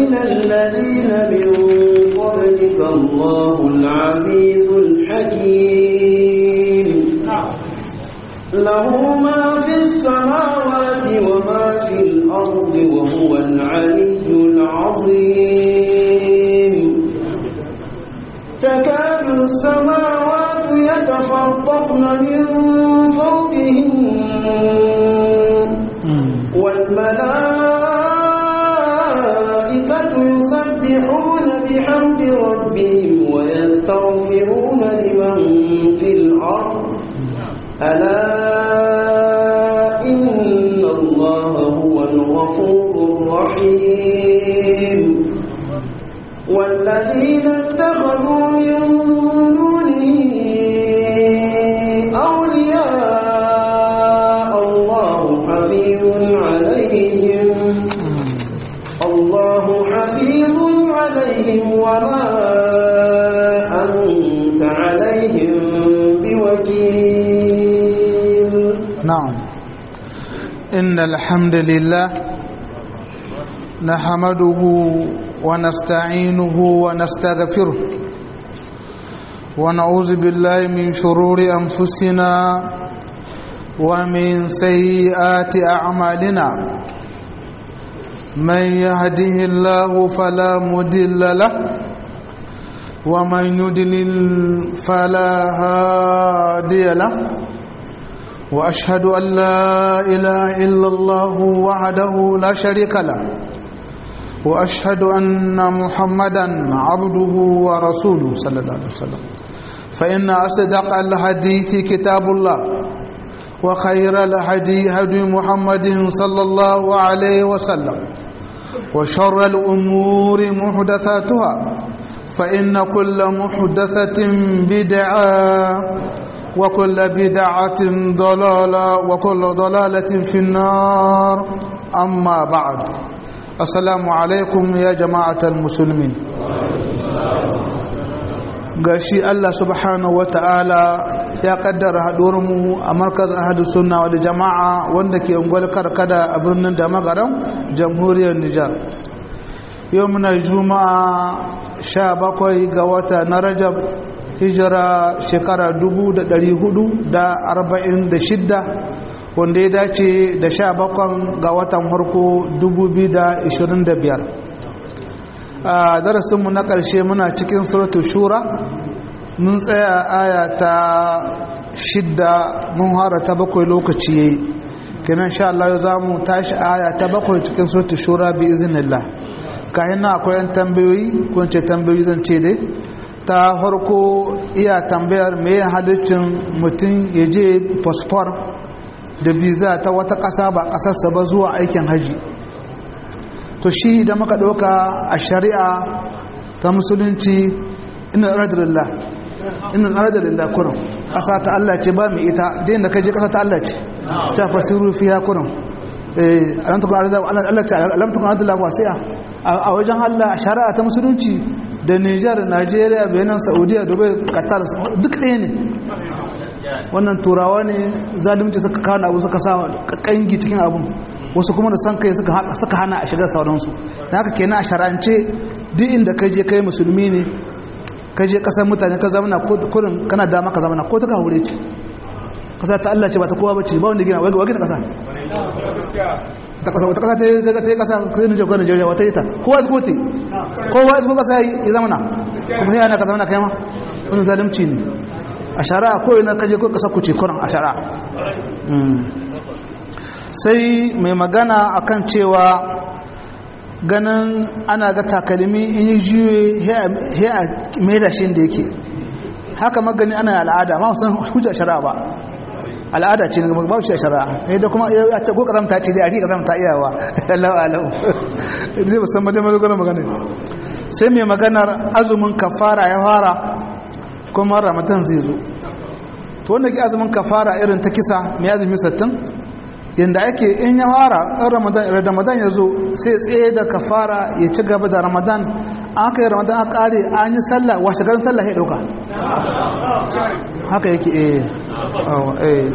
ومن الذين من قبلك الله العزيز الحكيم له ما في السماوات وما في الأرض وهو العلي العظيم تكاد السماوات يتفطرن من فوقهم والملائكة يسبحون بحمد ربهم ويستغفرون لمن في الأرض ألا إن الله هو الغفور الرحيم والذين اتخذوا من دونه أولياء الله حفيظ عليهم الله حفيظ عليهم وما أنت عليهم بوكيل نعم إن الحمد لله نحمده ونستعينه ونستغفره ونعوذ بالله من شرور أنفسنا ومن سيئات أعمالنا من يهده الله فلا مدل له ومن يدلل فلا هادي له وأشهد أن لا إله إلا الله وحده لا شريك له وأشهد أن محمدا عبده ورسوله صلى الله عليه وسلم فإن أصدق الحديث كتاب الله وخير الهدي هدي محمد صلى الله عليه وسلم وشر الأمور محدثاتها فإن كل محدثة بدعة وكل بدعة ضلالة وكل ضلالة في النار أما بعد السلام عليكم يا جماعة المسلمين gashi Allah subhanahu wa ta'ala ya kaddara mu a markaz ahadu sunna wal jama'a wanda ke ungwal karkada a birnin da magaran jamhuriyar Nijar yau muna juma'a sha bakwai ga wata na rajab hijira shekara dubu da ɗari hudu da arba'in da shidda wanda ya dace da sha bakwan ga watan harko dubu biyu da ishirin da biyar a darasinmu na ƙarshe muna cikin suratul shura mun tsaya aya ta shidda mun hara ta bakwai lokaci yayi kenan sha Allah za mu tashi aya ta bakwai cikin suratul shura bi iznillah kayan na akwai yan tambayoyi ko ce tambayoyi zan ce dai ta farko iya tambayar me halittin mutum ya je fosfor da biza ta wata ƙasa ba ƙasarsa ba zuwa aikin haji to shi da muka ɗauka a shari'a ta musulunci ina radalillah ina radalillah kurum ƙasa ta Allah ce ba mai ita da ka je ƙasa ta Allah ce ta fasiru fiya kurum alamtukun adala wasiya a wajen Allah a shari'a ta musulunci da Nijar, Najeriya, Benin, Saudiya, Dubai, Qatar duk ɗaya ne wannan turawa ne zalimci suka kawo abu suka sa kangi cikin abun wasu kuma da san kai suka hana a shiga sauransu da haka kenan a sharance duk inda ka je kai musulmi ne ka je kasar mutane ka zamana kurin kana dama ka zamana ko ta ka hure ce kasa ta Allah ce ba ta kowa bace ba wanda gina wai gina kasa ta kasa wata kasa ta yi ta yi kasa kai ne jagoran Najeriya wata ita kowa zuko te kowa zuko kasa ya zamana kuma sai ana ka zamana kai ma wannan zalunci ne a shari'a ko ina kaje ko kasa ku ce kuran a shari'a sai mai magana akan cewa ganin ana ga takalmi in yi juye he a maida shi da yake haka magani ana al'ada ma san hujja shari'a ba al'ada ce ne ba shi shari'a eh da kuma ya ce ko kazamta ce dai a rika kazamta iyawa Allahu alam zai musamman da magana magana sai mai maganar azumin kafara ya fara kuma ramadan zai zo to wanda ke azumin kafara irin ta kisa mai azumi 60 yanda ake in ya fara in ramadan ramadan ya zo sai tsaye da kafara ya ci gaba da ramadan an kai ramadan a kare an yi sallah washe garin sallah ya dauka haka yake eh eh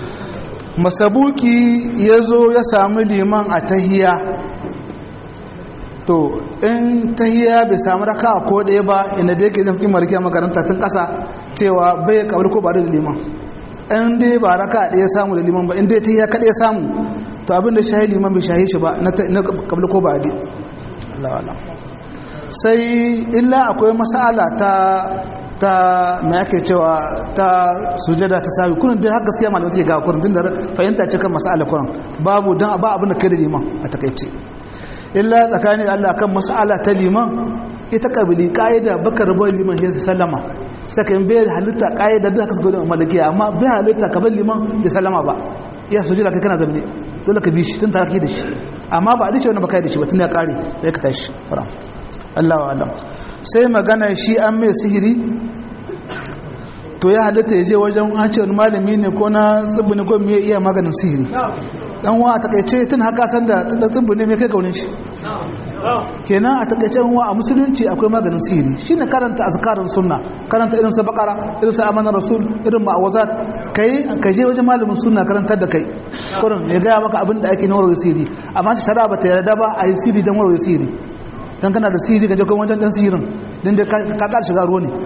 masabuki ya zo ya sami liman a tahiya to in tahiya bai samu raka ko ɗaya ba inda da yake zafi mariki a makaranta tun ƙasa cewa bai kabari ko ba da liman in dai ba raka ɗaya samu da liman ba in dai tahiya kaɗai samu to abin da shahi liman bai shahi shi ba na kabari ko ba da sai illa akwai masala ta ta me ake cewa ta sujada ta sawi kunin dai har gaskiya malamai suke ga kurin tun da fahimta ce kan masala kurin babu dan ba abin da kai da liman a takaice illa tsakanin Allah kan masala ta liman ita kabili kaida baka rabo liman sai sallama saka in bai halitta kaida da haka suka malikiya amma bai halitta ka bar liman ya sallama ba ya sujada kai kana zamne dole ka bi shi tun tare da shi amma ba a dace wani baka da shi ba tun ya kare sai ka tashi kuran Allahu alam sai magana shi an mai sihiri to ya halitta ya je wajen an ce wani malami ne ko na tsibbi ne ko me iya maganin sihiri dan wa a takaice tun haka san da tsibbi ne me kai kaunin shi kenan a takaice wa a musulunci akwai maganin sihiri shine karanta azkarin sunna karanta irin sa bakara irin sa amanar rasul irin ma'awazat kai ka je wajen malamin sunna karantar da kai kurin ya gaya maka abin da ake na warware sihiri amma ta shari'a ba ta yarda ba a yi sihiri don warware sihiri dan kana da sihiri ka je kuma wajen dan sihirin dan da ka ka shiga ruwa ne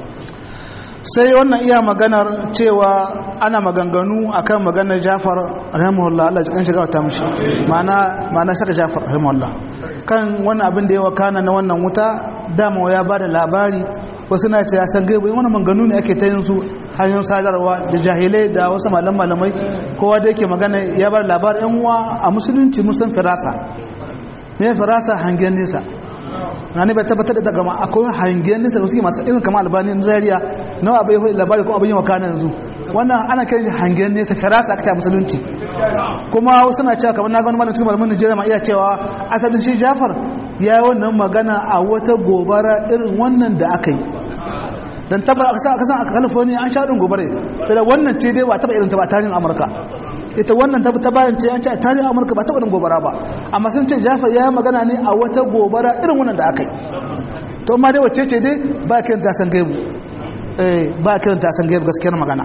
sai wannan iya maganar cewa ana maganganu akan maganar Jafar rahimahullah Allah ya kan shiga ta mishi mana mana saka Jafar rahimahullah kan wannan abin da ya wakana na wannan wuta dama ya bada labari wasu na ce ya san gaibu wannan maganganu ne ake ta yin su hanyoyin sadarwa da jahilai da wasu malam malamai kowa da yake magana ya bada labarin yan uwa a musulunci mun san firasa me firasa hangen nesa na ne bai tabbatar da daga akwai hangen nesa da suke masu irin kama albanin zariya nawa abai yi labari kuma abin yi wakana yanzu wannan ana kiran shi hangen nesa firasa aka ta musulunci kuma wasu na cewa kamar na gani malam cikin malamin Najeriya ma iya cewa asalin shi Jafar ya yi wannan magana a wata gobara irin wannan da aka yi dan taba aka san aka san a California an sha din gobare to da wannan ce dai ba taba irin ta ba tarihin Amurka ita wannan ta ta bayan ce an ce tarihin Amurka ba taba din gobara ba amma sun ce Jafar ya yi magana ne a wata gobara irin wannan da aka yi to amma dai wacce ce dai ba kiran ta san gaibu eh ba kiran ta san gaibu gaskiyar magana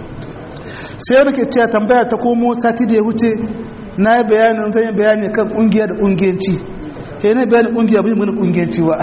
sai nake cewa tambaya ta komo sati da ya wuce na yi bayanin zan yi bayani kan kungiya da kungiyanci ke ne bayanin kungiya bai mana kungiyanci ba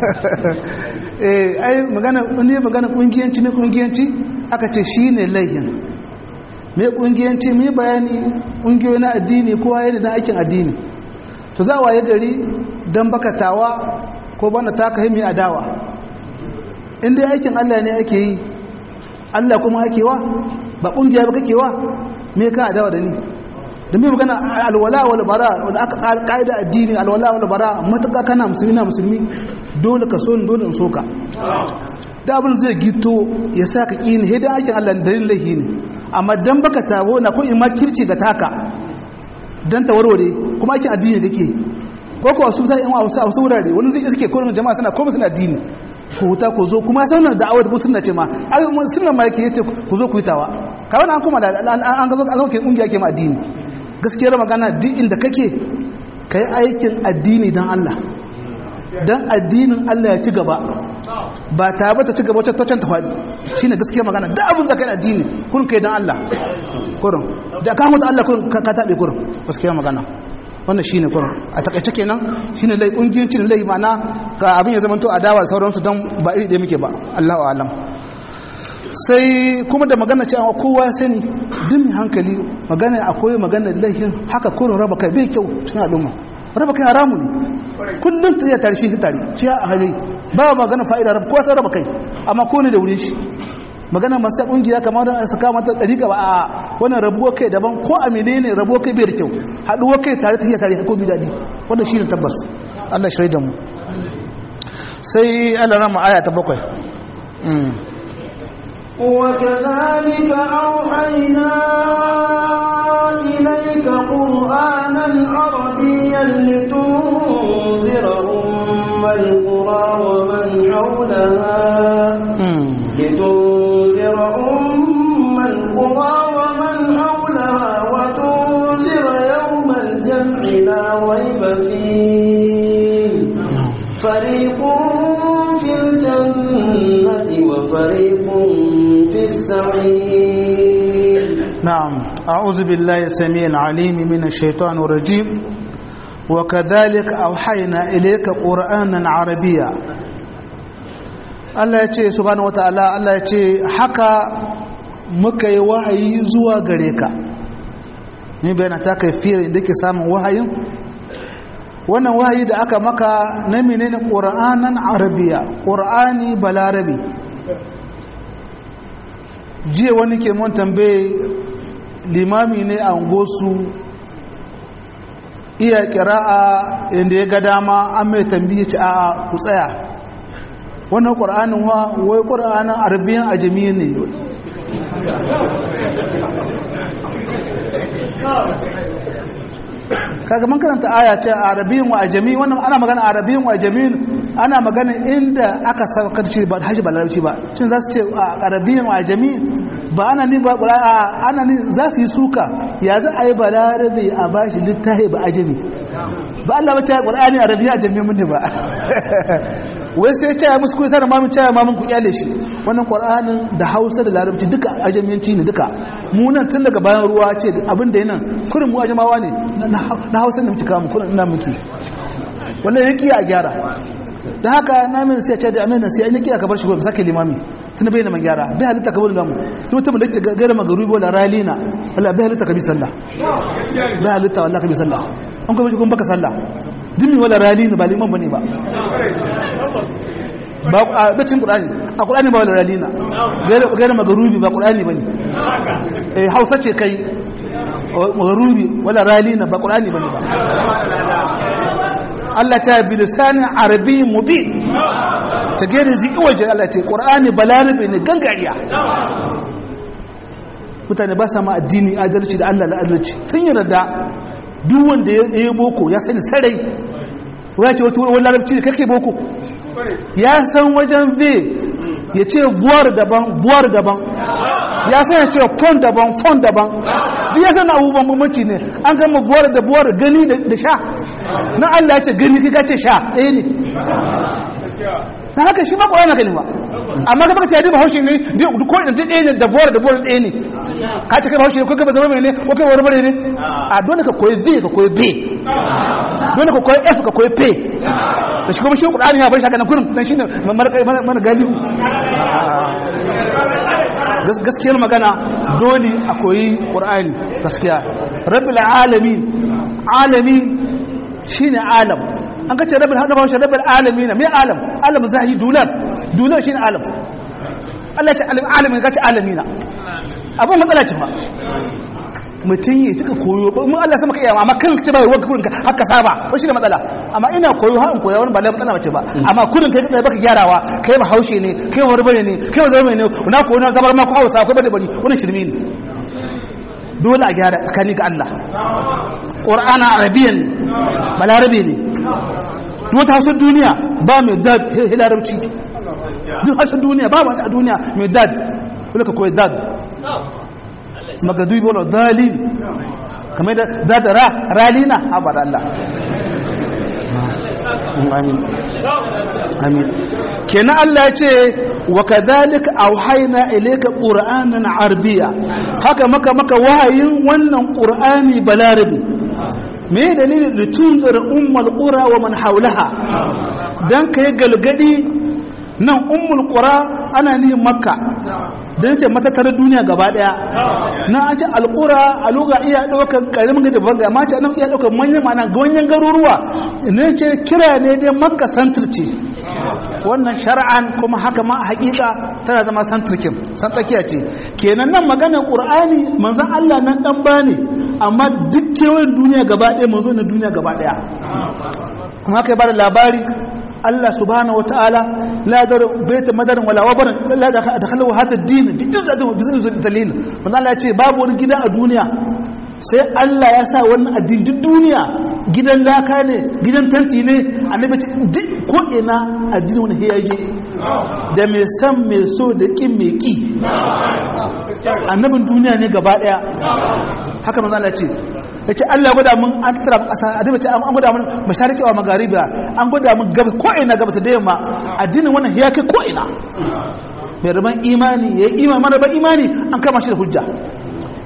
eh ai magana ne magana kungiyanci ne kungiyanci aka ce shi ne laihin me kungiyanci me bayani kungiyoyi na addini kowa yana da aikin addini to za a waye gari don bakatawa ko bana taka himi adawa in dai aikin Allah ne ake yi Allah kuma ake wa ba kungiya ba kake wa me ka adawa da ni da mai magana alwala wal bara wanda aka kaida addini alwala wal bara matuƙa kana musulmi na musulmi dole ka so ni dole in so ka da abin zai gito ya sa ka ƙi ne hidan aikin Allah da yin laihi ne amma dan baka tabo na ko in ma kirci ga taka dan ta warware kuma aikin addini kake ko ko su sai in wa wasu wasu wurare wani zai iske ko jama'a suna ko suna addini ku huta ku zo kuma sai wannan da'awar da sunna ce ma ai sunna ma yake yace ku zo ku yi tawa ka wannan an kuma da an ga zo an zo ke kungiya ke ma addini gaskiyar magana duk inda kake kai aikin addini dan Allah dan addinin Allah ya ci gaba ba ta ba ta ci gaba wacce ta faɗi shine gaskiyar magana da abin zakai addini kun kai dan Allah kurun da ka mutu Allah kurun ka tabe kurun gaskiyar magana wannan shine kurun a takaice kenan shine lai kungiyancin lai mana ka abin ya zama to adawa da sauransu dan ba iri da muke ba Allahu a'lam sai kuma da magana cewa kowa sani duk hankali magana akwai magana laifin haka kurun raba kai bai kyau cikin al'umma raba kai haramu ne kullum ta iya tare shi tare shi a hali ba magana fa'ida raba kowa sai raba kai amma ko ne da wurin shi magana masu kungiya kamar da su kama ta dariƙa ba a wannan rabuwar kai daban ko a menene rabuwar kai bai da kyau haɗuwar kai tare ta iya tare ko bi daɗi wanda shi ne tabbas Allah shi da mu sai Allah rama aya ta bakwai وكذلك أوحينا إليك قرآنا عربيا لتنذر أم القرى ومن حولها لتنذر أم القرى ومن حولها وتنذر يوم الجمع لا ريب فيه فريق في الجنة وفريق في السعير نعم أعوذ بالله السميع العليم من الشيطان الرجيم wa kadhalika awhayna ilayka qur'anan arabiyya Allah ya ce subhanahu wataala Allah ya ce haka muka yi wahayi zuwa gare ka ni bayana ta kaifiyar inda ke samun wahayin wannan wahayi da aka maka na menene qur'anan arabiyya qur'ani balarabi jiya wani ke mun tambaye limami ne a gosu iya kira'a inda ya ga dama an mai tambaye ci a ku tsaya wannan ƙur'anin wa wai ƙur'anin arabiyan ajami ne kaga man karanta aya ce arabiyan wa ajami wannan ana magana arabiyan wa ajami ana magana inda aka saukar shi ba hashi ba larabci ba shin za su ce arabiyan wa ajami ba ana ni ba qur'a ana ni za su yi suka ya za a yi ba larabi a bashi littafi ba ajami ba Allah ba ta qur'ani arabiya ajami mun ne ba wai sai ce ya musu kusa da mamun ce mamun ku kyale shi wannan qur'anin da Hausa da Larabci duka ajamiyanci ne duka mu nan tun daga bayan ruwa ce abin da yana kurin mu ajamawa ne na Hausa da muke kawo mu kurin ina muke wallahi yake a gyara da haka na min sai ce da amina sai an yake aka bar shi gobe sake limami tun bai na man gyara bai halitta ka bari lamu duk mutum da yake gaira magarubi wala ralina wala bai halitta ka bi sallah bai halitta wallahi ka bi sallah an kuma shi kun baka sallah jimi wala ralina ba liman bane ba ba a bacin qur'ani a qur'ani ba wala ralina gaira magarubi ba qur'ani bane eh hausa ce kai magarubi wala ralina ba qur'ani bane ba Allah ta bi lisanin arabi mubin ta gere ziki waje Allah ce qur'ani balarabe ne gangariya mutane ba sa ma addini adalci da Allah la adalci sun yi rada duk wanda ya yi boko ya sani sarai ya ce wata wani larabci ne kake boko ya san wajen v ya ce buwar daban buwar daban ya san ya ce fon daban fon daban duk ya san abubuwan mamaci ne an gama buwar da buwar gani da sha na Allah ya ce gani kika ce sha ɗaya ne na haka shi ma ƙwararra gani ba amma ka baka tiyadi ba haushe ne ko ina ɗaya ne da buwar da buwar ɗaya ne ka ce kai bahaushe ko kai ba zama mai ne ko kai wani bare ne a dole ka koyi v ka koyi b dole ka koyi f ka koyi p da shi kuma shi ƙwararra ya bar shi haka na kurin dan shi ne mana galibu gaskiyar magana dole a koyi ƙwararri gaskiya rabbil alamin alami shine alam an kace rabbil hada bawo rabbil alamin me alam alam zahi dulan dulan shine alam Allah ya ce alim alamin kace alamina abun matsala ce ba mutum yi suka koyo ba mun Allah sama ka iya amma kan kace ba wai kurin ka haka saba ko shi da matsala amma ina koyo ha in koya wani ba lai matsala bace ba amma kurin kai kai baka gyarawa kai ba haushe ne kai wani bane ne kai wani zama ne na koyo na zabar ma ko hausa ko bane bane wannan shirmi ne dole a gyara tsakani ga Allah qur'ana arabiyyan balarabe ne duk wata hausar duniya ba mai dad hilarauci duk hausar duniya ba masu a duniya mai dad wanda ka koyi dad magadubi wala dalil kamar da dadara ralina haɓar Allah amin amin kenan Allah ya ce wa kadhalika auhayna ilayka qur'anan arabiyya haka maka maka wahayin wannan qur'ani balarabi me dalilin litunzir ummul qura wa man hawlaha dan kai galgadi nan ummul qura ana ni makka dan ce matattarar duniya gaba daya na an ce alqura a luga iya daukan karamin gida babban ga mace nan iya daukan manyan mana ganyen garuruwa ne ce kira ne dai makka santir ce wannan shar'an kuma haka ma a hakika tana zama santirkin san tsakiya ce kenan nan maganar qur'ani manzon Allah nan dan bane amma duk kewayen duniya gaba daya manzo na duniya gaba daya kuma kai bada labari Allah subhanahu wataala la dar baita madarin wala wabarin la dakhalu hada ad-din bi juz'atin bi juz'atin dalil manzo Allah ya ce babu wani gida a duniya sai Allah ya sa wannan addini duk duniya gidan laka ne gidan tanti ne annabi ce duk ko ina addini wani hiyaje da mai san mai so da kin mai ki annabin duniya ne gaba daya haka manzo Allah ce yace Allah gwada mun an tsara kasa annabi ce an gwada mun mashariki wa magariba an gwada mun gaba ko ina gaba ta da yamma addinin wannan hiya kai ko ina mai rabon imani yayi imani mara ban imani an kama shi da hujja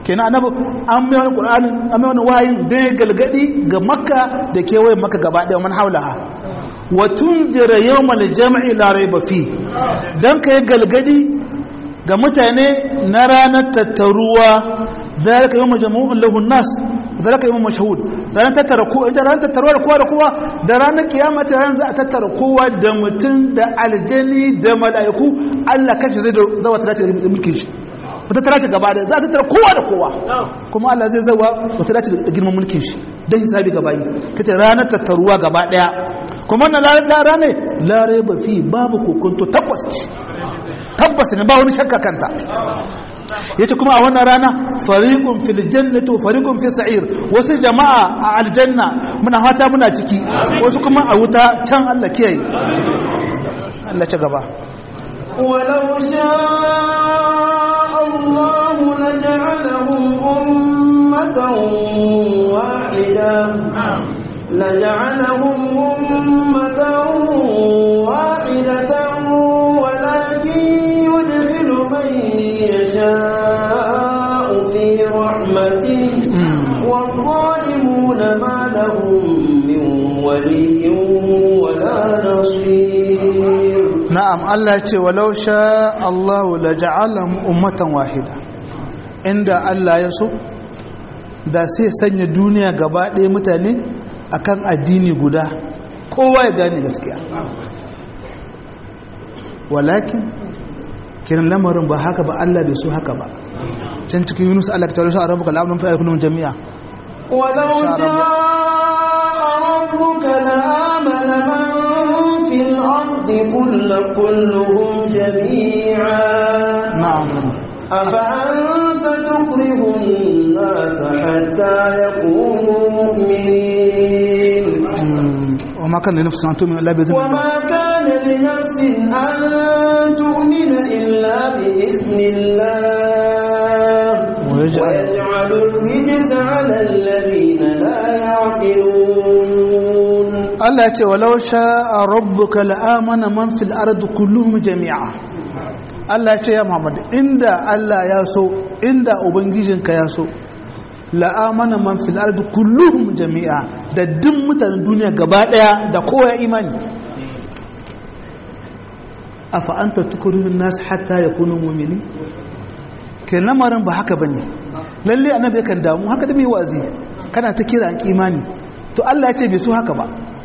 kenan annabi an mai wani qur'anin an mai wani wayin dan ya galgadi ga makka da kewayen makka gaba daya man haulaha wa tunzira yawmal jam'i la rayba fi dan kai galgadi ga mutane na ranar tattaruwa zalika yawma jamu'un lahu nas zalika yawma mashhud ranar tattara ko ita ranar tattaruwa da kowa da kowa da ranar kiyama ta ranar za a tattara kowa da mutum da aljani da mala'iku Allah kashi zai zawa ta dace da mulkin shi wata tara ce gaba da za a tattara kowa da kowa kuma Allah zai zawa wata dace da girman mulkin shi dan hisabi gaba yi kace ranar tattaruwa gaba daya kuma wannan ranar ne lare ba fi babu kokonto tabbas tabbas ne ba wani shakka kanta yace kuma a wannan rana fariqun fil jannati wa fariqun fis sa'ir wasu jama'a a aljanna muna fata muna ciki wasu kuma a wuta can Allah kiyaye Allah ci gaba ولو شاء الله لجعلهم أمة واحدة لجعلهم أمة واحدة ولكن يدخل من يشاء في رحمته والظالمون ما لهم من ولي ولا نصير na'am Allah ya ce walau sha Allah la ja'alahum ummatan wahida inda Allah ya so da sai sanya duniya gaba ɗaya mutane akan addini guda kowa ya gane gaskiya walakin kiran lamarin ba haka ba Allah bai so haka ba can cikin Yunus Allah ta tare shi a rabuka la'amun fa'a kunum jami'a ولو شاء ربك لآمن من في الأرض كل كلهم جميعا na'am أفأنت تكره الناس حتى يكونوا مؤمنين wa ma kana nafsin an tu'mina illa bi idhnillah وما كان لنفس أن تؤمن إلا بإذن الله ويجعل- ويجعل الرجس على الذين لا يعقلون Allah ya ce walau sha'a rabbuka la'amana man fil ardi kulluhum jami'a Allah ya ce ya Muhammad inda Allah ya so inda ubangijinka ya so la'amana man fil ardi kulluhum jami'a da duk mutanen duniya gaba daya da kowa ya imani afa anta tukrihun nas hatta yakunu mu'minin ke lamarin ba haka bane lalle annabi yakan damu haka da mai wazi kana ta kira an imani to Allah ya ce bai so haka ba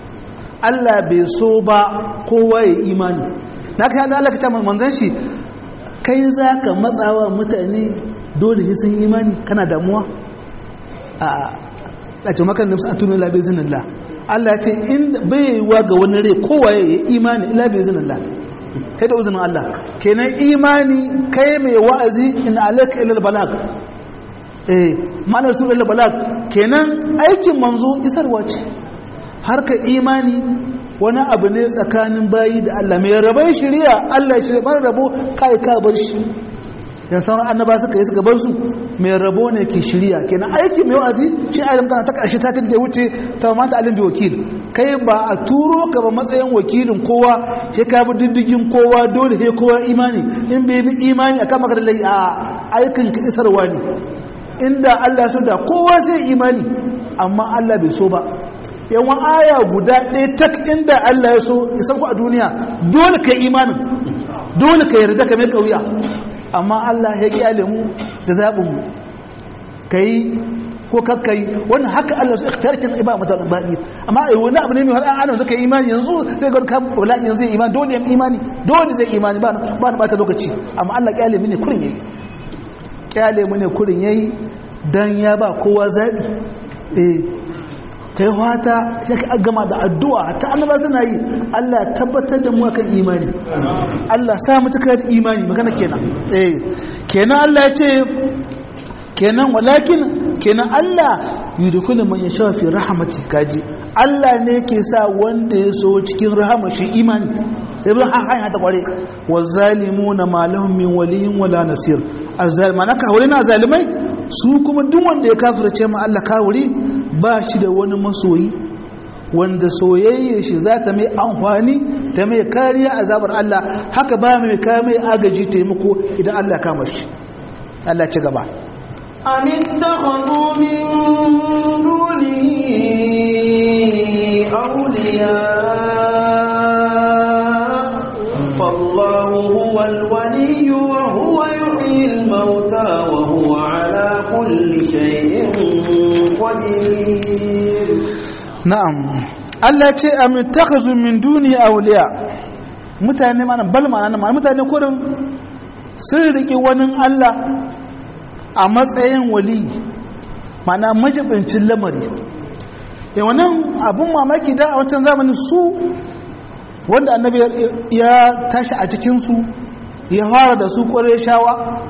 Allah bai so ba kowa ya imani na kai Allah ka ce manzon shi kai zaka matsawa mutane dole sai sun yi imani kana damuwa a a ce maka nafsu atunu la bi zinillah Allah ya ce in bai yiwa ga wani rai kowa ya yi imani ila bi zinillah kai da uzinin Allah kenan imani kai mai wa'azi in alaka ila balag eh ma'anar su ila balag kenan aikin manzo isarwa ce harka imani wani abu ne tsakanin bayi da Allah mai rabai shari'a Allah ya shirya mara rabo kai ka bar shi dan sauran annaba suka yi suka bar su mai rabo ne ke shirya kenan aiki mai wa'azi shi a kana ta karshe ta da wuce ta mata alim bi wakil kai ba a turo ka ba matsayin wakilin kowa sai ka bi diddigin kowa dole sai kowa imani in bai bi imani akan maka da lai a aikin ka isarwa ne inda Allah so da kowa zai imani amma Allah bai so ba yawan aya guda ɗaya tak inda Allah ya so ya sauko a duniya dole ka imanin dole ka yarda ka mai kauya amma Allah ya kyale mu da zaɓin mu ka yi ko kakka yi wannan haka Allah su ikhtarkin iba mata baƙi amma ai wani abu ne mai har adam suka yi imani yanzu zai ga kan bala'i yanzu zai imani dole ya imani dole zai imani ba ba na bata lokaci amma Allah kyale mu ne kurin yayi kyale mu ne kurin yayi dan ya ba kowa zaɓi eh kai wata ya ka gama da addu'a ta annaba suna yi Allah ya tabbatar da mu kan imani Allah sa mu cika da imani magana kenan eh kenan Allah ya ce kenan walakin kenan Allah yudkhulu man yasha fi rahmati kaji Allah ne yake sa wanda ya so cikin rahama shi imani ibn hanya ta kware wazalimuna ma lahum min waliyin wala nasir azalima naka hore na zalimai su kuma duk wanda ya kafirce ma Allah kawuri ba shi da wani masoyi wanda soyayya shi za ta mai amfani ta mai kariya a zabar Allah haka ba mai kaya mai agaji taimako idan Allah kama shi Allah ci gaba أم اتخذوا من دونه أولياء فالله هو الولي وهو يحيي الموتى وهو على كل شيء قدير na'am Allah ce am takhazu min duni awliya mutane mana bal ma'ana ma mutane kurin sun riki wani Allah a matsayin wali mana majibincin lamari ya wannan abun mamaki da a wancan zamanin su wanda annabi ya tashi a cikinsu ya fara da su ƙware shawa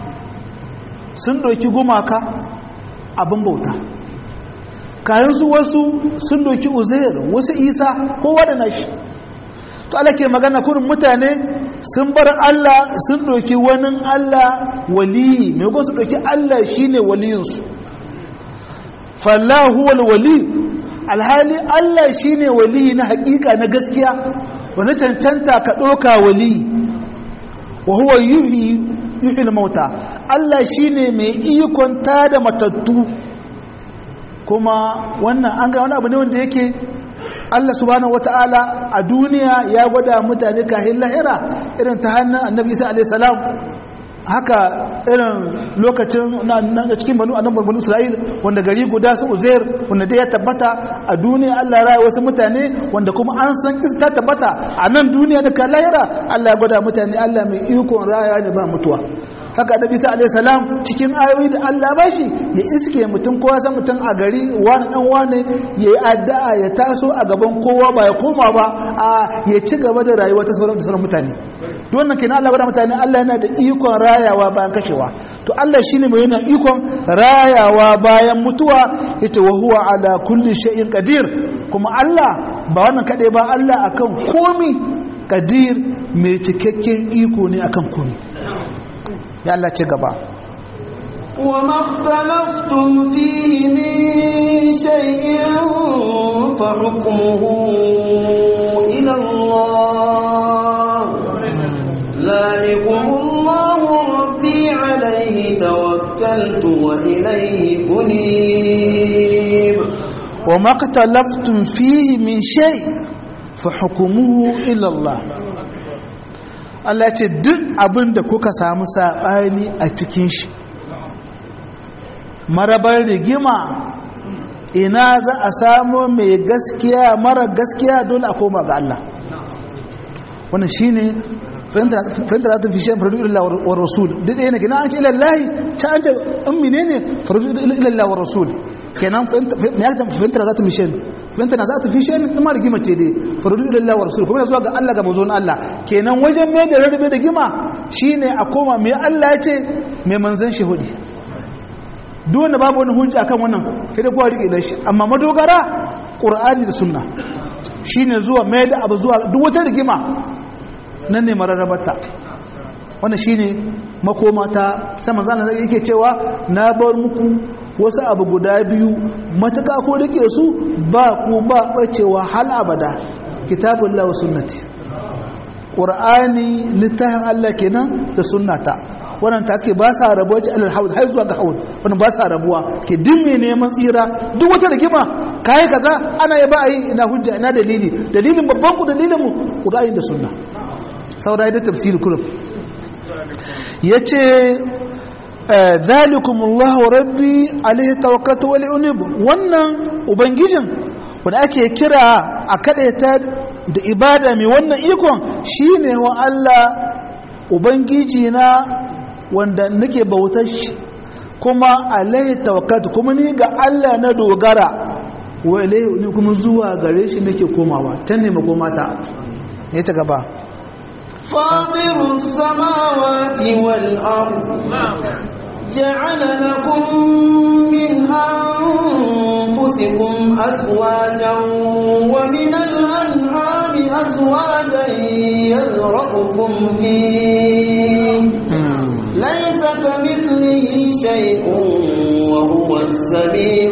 sun ɗauki gumaka abin bauta kayan su wasu sun ɗauki uzair wasu isa kowa da nashi to ala ke magana kurin mutane sun bar Allah sun ɗauki wani Allah waliyi mai su ɗauki Allah shine waliyinsu fallahu wal wali alhali Allah shine waliyi na hakika na gaskiya wani cancanta ka ɗauka wali wa huwa yuhi yuhil mauta Allah shine mai ikon da matattu kuma wannan an ga wani abu ne wanda yake Allah subhanahu wata'ala a duniya ya gwada mutane kahin lahira irin ta hannun annabi isa alaihi salam haka irin lokacin na cikin banu annabi banu isra'il wanda gari guda su uzair wanda dai ya tabbata a duniya Allah ya raya wasu mutane wanda kuma an san kin ta tabbata a nan duniya da kan lahira Allah ya gwada mutane Allah mai ikon raya ne ba mutuwa haka da bisa alayhi salam cikin ayoyi da Allah ba shi ya iske mutum kowa san mutum a gari wani dan wani ya yi addu'a ya taso a gaban kowa ba ya koma ba a ya ci gaba da rayuwa ta sauran sauran mutane to wannan kenan Allah gwada mutane Allah yana da ikon rayawa bayan kashewa to Allah shine mai yana ikon rayawa bayan mutuwa yace wa huwa ala kulli shay'in qadir kuma Allah ba wannan kadai ba Allah akan komi qadir mai cikakken iko ne akan komi ya Allah ce gaba وما اختلفتم فيه من شيء فحكمه إلى الله ذلكم الله ربي عليه توكلت وإليه أنيب وما اختلفتم فيه من شيء فحكمه إلى الله Allah ce duk abin da kuka samu saɓani a cikin shi marabar rigima ina za a samu mai gaskiya mara gaskiya dole a koma ga Allah wannan shi ne fahimta za ta fi shan faradu ilallah wa rasul duk ɗaya ne gina an ce ilallahi ta an ce in mine ne faradu ilallah wa rasul kenan fahimta za ta fi shan fahimta za ta fi shan ma rigima ce dai faradu ilallah wa rasul kuma zuwa ga Allah ga mazon Allah kenan wajen mai da rarrabe da gima shine a koma mai Allah ya ce mai manzan shi hudi duk wanda babu wani hujja akan wannan sai da kowa rike da shi amma madogara qur'ani da sunna shine zuwa mai da abu zuwa duk wata rigima nan ne mararrabata wannan shine makoma ta sama zan yake cewa na bar muku wasu abu guda biyu matuka ko rike su ba ku ba bacewa hal abada kitabullah wa sunnati qur'ani littafin Allah kenan da sunnata wannan ta ke ba sa rabuwa ce alal haud har zuwa ga haud wannan ba sa rabuwa ke dimme neman tsira duk wata rigima kai kaza ana ya ba a yi ina hujja ina dalili dalilin babban ku dalilin mu qur'ani da sunna saurayi da tafsiri kurum yace zalikum Allahu rabbi alaihi tawakkaltu wa li'unib wannan ubangijin wanda ake kira a kadaita da ibada mai wannan ikon shine wa Allah ubangiji na wanda nake bautar shi kuma alaihi tawakkaltu kuma ni ga Allah na dogara wa ilaihi ni kuma zuwa gare shi nake komawa can ne makomata ne ta gaba فاطر السماوات والأرض جعل لكم من أنفسكم أزواجا ومن الأنعام أزواجا يذرأكم فيه ليس كمثله شيء وهو السميع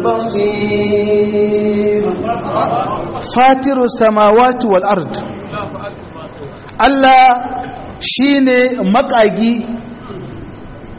البصير فاطر السماوات والأرض Allah shi ne makagi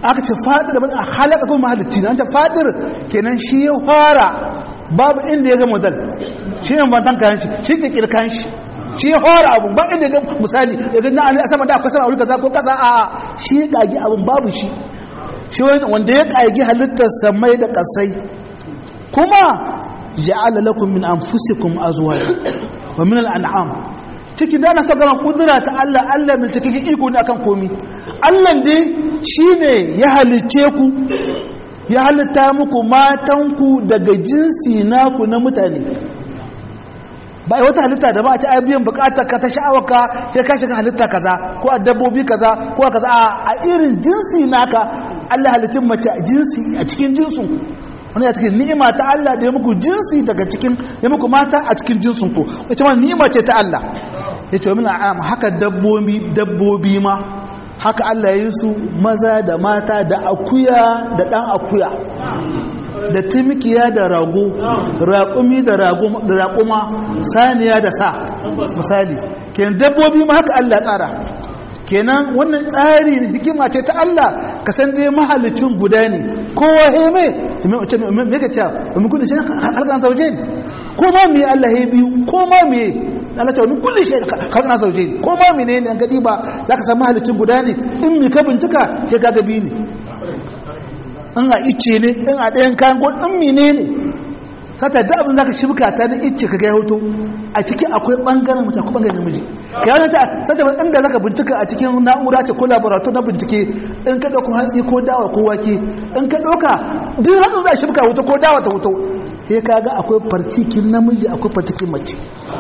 aka ce fadir daban a halaka kuma mahalicci na ta fadir kenan shi ya fara babu inda ya ga modal shi ne bantan kayan shi shi ke kirkan shi shi ya fara abun ba inda ya ga misali ya ga na a sama da akwai sama a wuri kaza ko kaza a shi ya kagi abun babu shi shi wanda ya kagi halittar samai da kasai kuma ja'ala lakum min anfusikum azwaja wa min al'an'am ciki da na saka kudura ta Allah Allah mai cikin iko ne akan komi Allah dai shine ya halicce ku ya halitta muku matanku daga jinsi naku na mutane ba wata halitta da ba a ci biyan bukatar ka ta sha'awarka sai ka shiga halitta kaza ko a dabbobi kaza ko a kaza a irin jinsi naka Allah halicin mace a jinsi a cikin jinsu wani a cikin ni'ima ta Allah da ya muku jinsi daga cikin ya muku mata a cikin jinsin ku wace ma ni'ima ce ta Allah ya ce min a'am haka dabbobi dabbobi ma haka Allah ya yi su maza da mata da akuya da dan akuya da timikiya da rago raƙumi da raƙuma saniya da sa misali kenan dabbobi ma haka Allah ya tsara kenan wannan tsari hikima ce ta Allah ka san dai mahalicin guda ne kowa he me me me ka ce mun kullu shi halkan zauje ne ko ma me Allah he biyu ko ma me Allah ta mun kullu shi halkan zauje ne ko ma menene an gadi ba zaka san mahalicin guda ne in mi ka bincika ke ka ga biyu ne in a icce ne in a ɗayan kayan ko in menene sata da abin zaka shibka ta da icce ka ga hoto a ciki akwai bangaren mace akwai bangaren namiji ka yana ta sata ban inda zaka bincika a cikin na'ura ce ko laboratory na bincike in ka dauko hatsi ko dawa ko wake in ka dauka duk hatsin za a shibka hoto ko dawa ta hoto sai ka ga akwai partikin namiji akwai partikin mace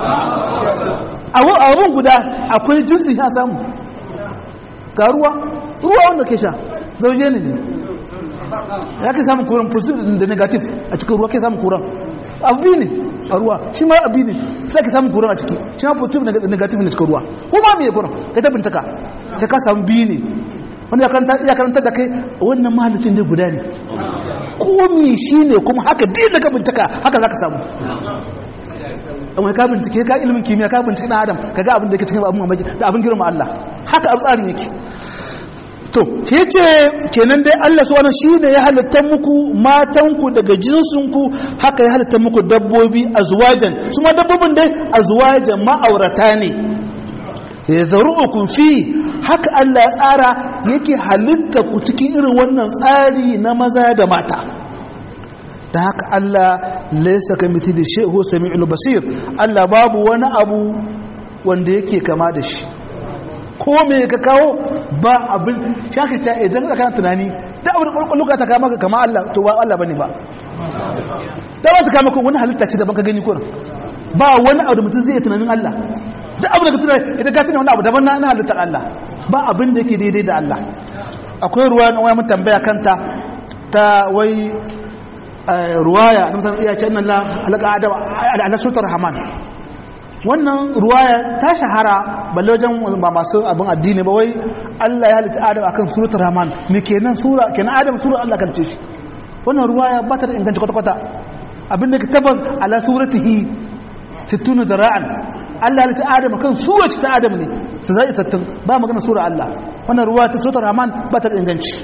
abun guda akwai jinsi ya samu ga ruwa ruwa wanda ke sha zauje ne ne ya ke samun kuran positive da negative a cikin ruwa ke samun kuran abu ne a ruwa shi ma abu ne sai ka samun kuran a ciki shi ma positive da negative ne cikin ruwa ko ma mai kuran ka ta bintaka sai ka samu biyu ne wanda ya karanta da kai wannan mahalicin da guda ne komi shi ne kuma haka din da ka bintaka haka za ka samu amma ka bincike ka ilimin kimiyya ka bincike na adam ka ga abin da yake cikin abin mamaki da abin girma Allah haka abu tsarin yake to ke ce kenan dai Allah subhanahu shine ya halitta muku matanku daga jinsinku haka ya halitta muku dabbobi azwajan su ma dabbobin dai azwajan ma'aurata ne ya zaru'ukum fi haka Allah ya tsara yake halitta ku cikin irin wannan tsari na maza da mata da haka Allah laysa kamithli shay'un huwa samiul basir Allah babu wani abu wanda yake kama da shi ko me ka kawo ba abin shaka ta idan ka kana tunani da abin kwalkwalluka ta kama ka kama Allah to ba Allah bane ba da ba ta kama ka wani halitta ce daban ka gani kurin ba wani abu da mutum zai tunanin Allah da abin da ka tunani idan ka tunani wani abu daban na halittar Allah ba abin da yake daidai da Allah akwai ruwa na wani tambaya kanta ta wai ruwaya na mutum iya ce nan la halaka adam ala sutar rahman wannan ruwaya ta shahara balle wajen ba masu abin addini ba wai Allah ya halitta Adam akan suratul Rahman me kenan sura kenan Adam sura Allah kan ce shi wannan ruwaya ba ta da inganci kwata kwata abin da tabbas ala suratihi 60 dara'an Allah ya halitta Adam akan sura ta Adam ne su zai sattin ba magana sura Allah wannan ruwaya ta suratul Rahman ba ta da inganci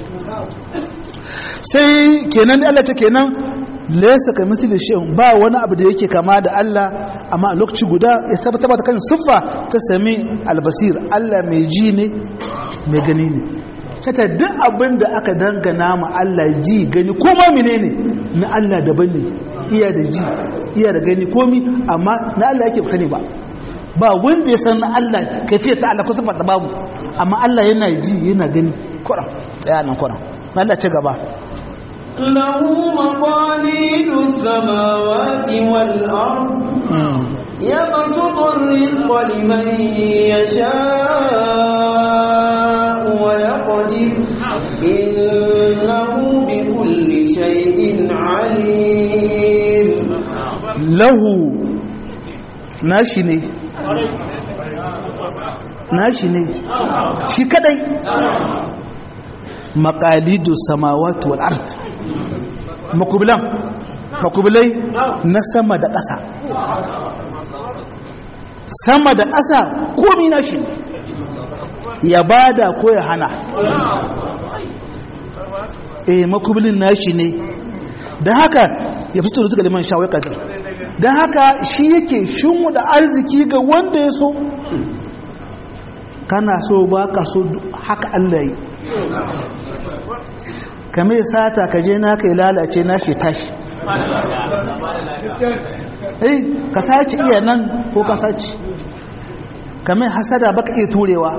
sai kenan Allah ta kenan laysa ka misli shay'un ba wani abu da yake kama da Allah amma a lokaci guda ya tabbata ta kan siffa ta sami albasir Allah mai ji ne mai gani ne sata duk abin da aka dangana ma Allah ji gani ko ma menene na Allah daban ne iya da ji iya da gani komi amma na Allah yake sani ba ba wanda ya san na Allah kafiyar ta Allah ko siffa ta babu amma Allah yana ji yana gani kuran tsaya nan kuran Allah ce gaba له مقاليد السماوات والأرض يبسط الرزق لمن يشاء ويقدر إنه بكل شيء عليم له nashi ne nashi ne shi kadai maqalidu samawati wal ard makubilan makubilai na sama da ƙasa sama da ƙasa komi nashi ne ya bada ko ya hana eh makubulin nashi ne da haka ya fito da liman sha wai kadir da haka shi yake shinmu da arziki ga wanda ya so kana so ba ka so haka Allah yi kame sata ka je na kai lalace na shi tashi eh ka sace iya nan ko ka sace kame hasada baka iya turewa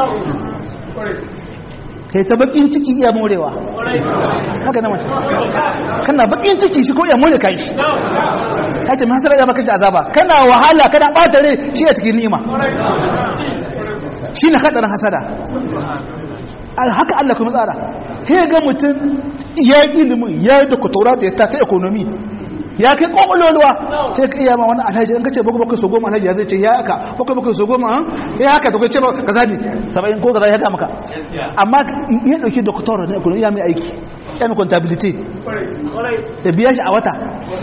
kai ta bakin ciki iya morewa haka na mace kana bakin ciki shi ko iya more kai shi kai ce hasada ya baka ji azaba kana wahala kana bata rai shi a cikin ni'ima shi na hadarin hasada haka Allah kuma tsara sai ga mutum ya yi ilimin ya yi doktora da ya ta ta ekonomi ya kai kwakwalwalwa sai ka iya ma wani alhaji in ka ce bakwai bakwai so goma alhaji ya zai ce ya haka bakwai bakwai so goma ya haka ta kwace ba ka zani saba'in ko kaza ya ga maka amma ya dauki doktora na ekonomi ya mai aiki ya mai contability da biya shi a wata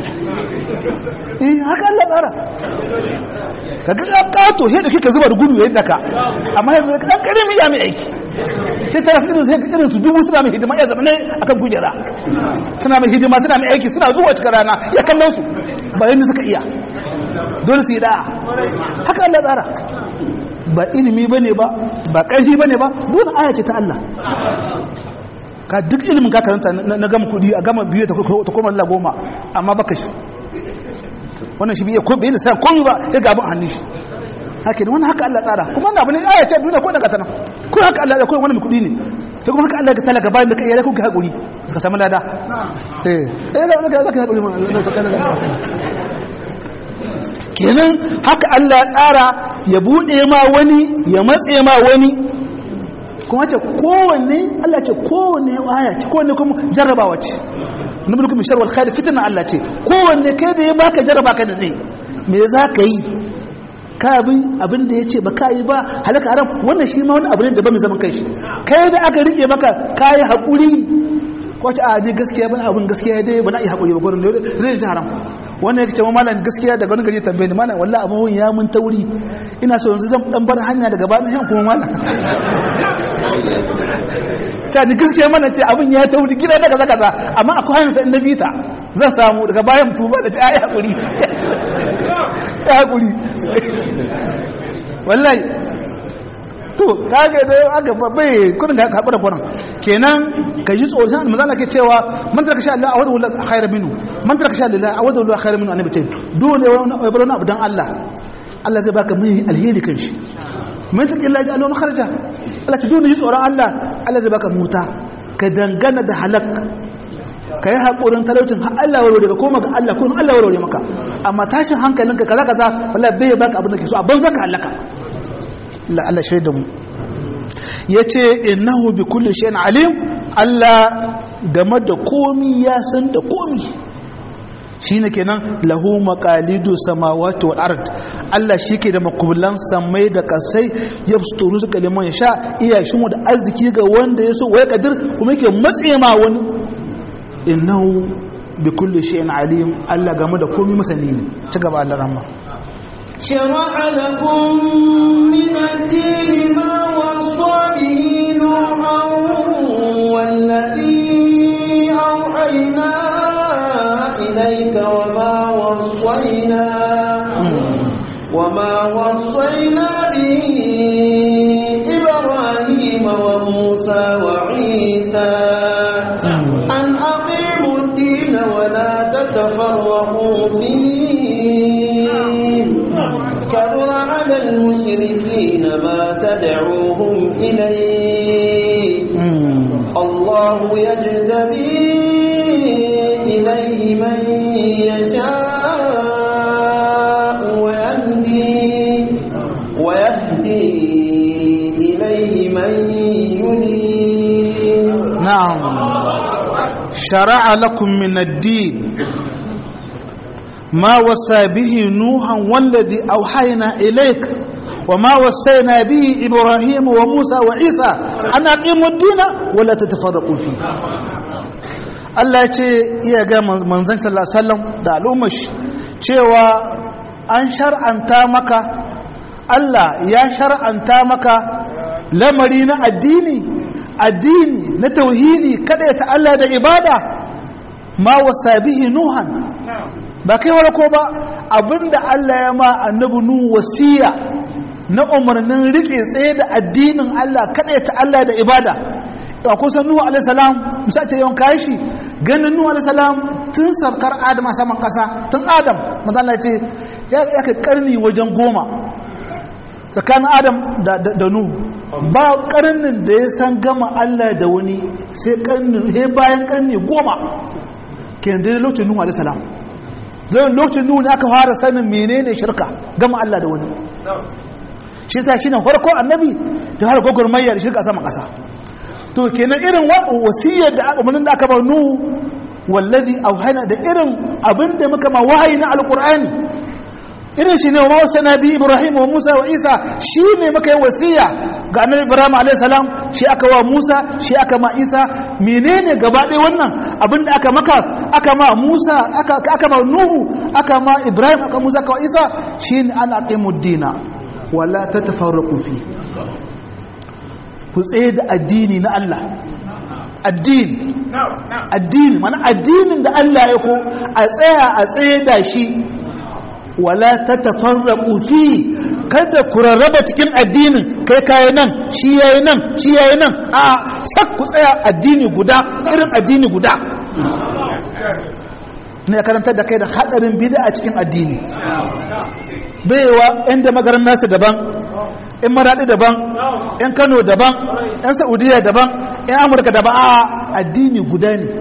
eh haka Allah tsara ka ga kato sai da kika zuba da gudu ya daka amma yanzu ka dan karimi ya mai aiki sai tara irin sai irin su dubu suna mai hidima ya zama ne akan kujera suna mai hidima suna mai aiki suna zuwa cikin rana ya kallon su ba yanda suka iya dole su yi da'a haka Allah tsara ba ilimi bane ba ba ƙarfi bane ba dole aya ce ta Allah ka duk ilimin ka karanta na gama kudi a gama biyu ta koma Allah goma amma baka shi wannan shi biya ko bai lissa komai ba ya gaban hannun shi haka ne wannan haka Allah tsara kuma wannan abu ne aya ce duniya ko daga tana ko haka Allah ya koyi wannan kudi ne sai kuma haka Allah ya talaka bayan da kai ya kuka hakuri suka samu lada eh eh da wannan zaka hakuri ma kenan haka Allah ya tsara ya bude ma wani ya matse ma wani kuma ce kowanne Allah ce kowanne aya ce kowanne kuma jarrabawa ce nabi kuma sharwal khair fitna Allah ce kowanne kai da ya baka jarraba ka da zai me za ka yi ka bi abin da yace ba ka yi ba halaka haram wannan shi ma wani abu ne da ba mai zaman kai shi kai da aka rike maka kai hakuri ko ta a ni gaskiya ba abin gaskiya dai ba na yi hakuri ba gurin zai ji haram wannan yake cewa malam gaskiya daga wani gari tambaye ni malam wallahi abun ya mun tauri ina so yanzu zan dan bar hanya daga bayan yan kuma malam ta ni gaskiya mana ce abun ya tauri gida daga zaka za amma akwai hanyar da annabi ta zan samu daga bayan tuba da ta ayi hakuri ya hakuri wallahi to kage da aka bai kudin da haɓura kwanan kenan ka ji tsoron shan mazana ke cewa man tarka sha Allah a wadda wula khairu minu man tarka sha Allah a wadda wula khairu minu annabi ce dole ya bar wani abu dan Allah Allah zai baka mai alheri kan shi man tarka Allah ya alwa kharaja Allah ce dole ji tsoron Allah Allah zai baka muta ka dangana da halak ka yi haƙurin talaucin har Allah warware ka koma ga Allah ko Allah warware maka amma tashin hankalinka kaza kaza wallahi bai baka abin da ke so a banza ka halaka Allah shaida mu ya ce innahu bi kulli shayin alim Allah game da komi ya san da komi shine kenan lahu maqalidu samawati wal ard Allah shike da makubulan samai da kasai yafsturu suka liman ya sha iya shi da arziki ga wanda ya so wai kadir kuma yake matse ma wani innahu bi kulli shayin alim Allah game da komi masani ne ci gaba Allah rahma شرع لكم من الدين ما وصى به نوحا والذي أوحينا إليك وما وصينا وما وصينا به إبراهيم وموسى وعيسى أن أقيموا الدين ولا تتفرقوا فيه كبر على المشركين ما تدعوهم إليه الله يجتبي إليه من يشاء ويهدي ويهدي إليه من ينيب نعم شرع لكم من الدين ما وصى به نوحا والذي أوحينا إليك وما وصينا به إبراهيم وموسى وعيسى أن أقيموا الدين ولا تتفرقوا فيه Allah ce iya ga manzon sallallahu alaihi wasallam da al'ummar cewa an shar'anta maka Allah ya shar'anta maka lamari na addini addini na tauhidi kada ta Allah da ibada ma wasa bihi nuhan ba kai warko ba abinda Allah ya ma annabi nu wasiya na umarnin rike tsaye da addinin Allah kada ta Allah da ibada a kusan nuhu alaihi salam musa ce yawan kashi ganin nuhu alaihi salam tun sarkar adam a saman kasa tun adam mazala ce ya kai karni wajen goma tsakanin adam da nuhu ba karnin da ya san gama Allah da wani sai karnin he bayan karni goma ke da lokacin nuhu alaihi salam zai lokacin nuhu ne aka fara sanin menene shirka gama Allah da wani shi sa shine farko annabi da har gogurmayya da shirka sama kasa to kenan irin wasiyar da umarnin da aka ba nuhu wallazi auhana da irin abinda muka ma wahayi na alqur'ani irin shi ne wa wasu nabi ibrahim wa musa wa isa shi ne muka yi wasiya ga annabi ibrahim a.s. shi aka wa musa shi aka ma isa menene gaba ɗaya wannan abinda aka maka aka ma musa aka ma nuhu aka ma ibrahim aka musa aka wa isa shi ne ana ƙimu dina wala ta tafarraku fi ku tsaye da addini na allah addini addini mana addinin da allah ya ko a tsaya a tsaye da shi wala ta tafarraku fi kada ku rarraba cikin addinin kai kayi nan shi yayi nan shi yayi nan a sak ku tsaya addini guda irin addini guda ne karantar da kai da hadarin bid'a a cikin addini baiwa inda magaran nasu daban in maradi daban in kano daban in saudiya daban in amurka daban a addini guda ne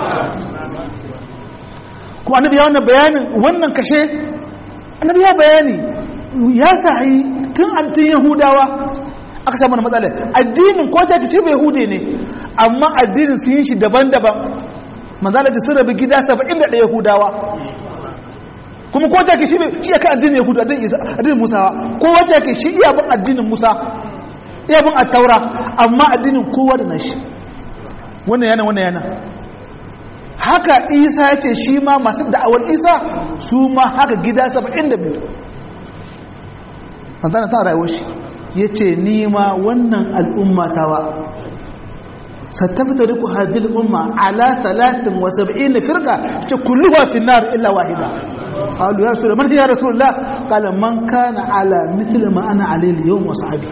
kuma annabi ya wannan bayanin wannan kashe annabi ya bayani ya sahi tun an tun yahudawa aka samu matsala addinin ko ta kici bai hude ne amma addinin sun yi shi daban-daban manzala da sun rabu gida 71 yahudawa kuma ko ta kici shi ya kai addinin yahudu addinin musawa ko wata ke shi iya bin addinin musa iya bin attaura amma addinin kowa da nashi wannan yana wannan yana haka isa ya ce shi ma masu da'awar isa su ma haka gida 72 fantana ta rayuwar shi ya ce nima wannan al'umma tawa sattabta riku hadil umma ala talatin wa sab'in firka ce kulluwa fi nar illa wahida qalu ya rasul man ya rasulullah qala man kana ala mithli ma ana alayhi al-yawm wa sahbi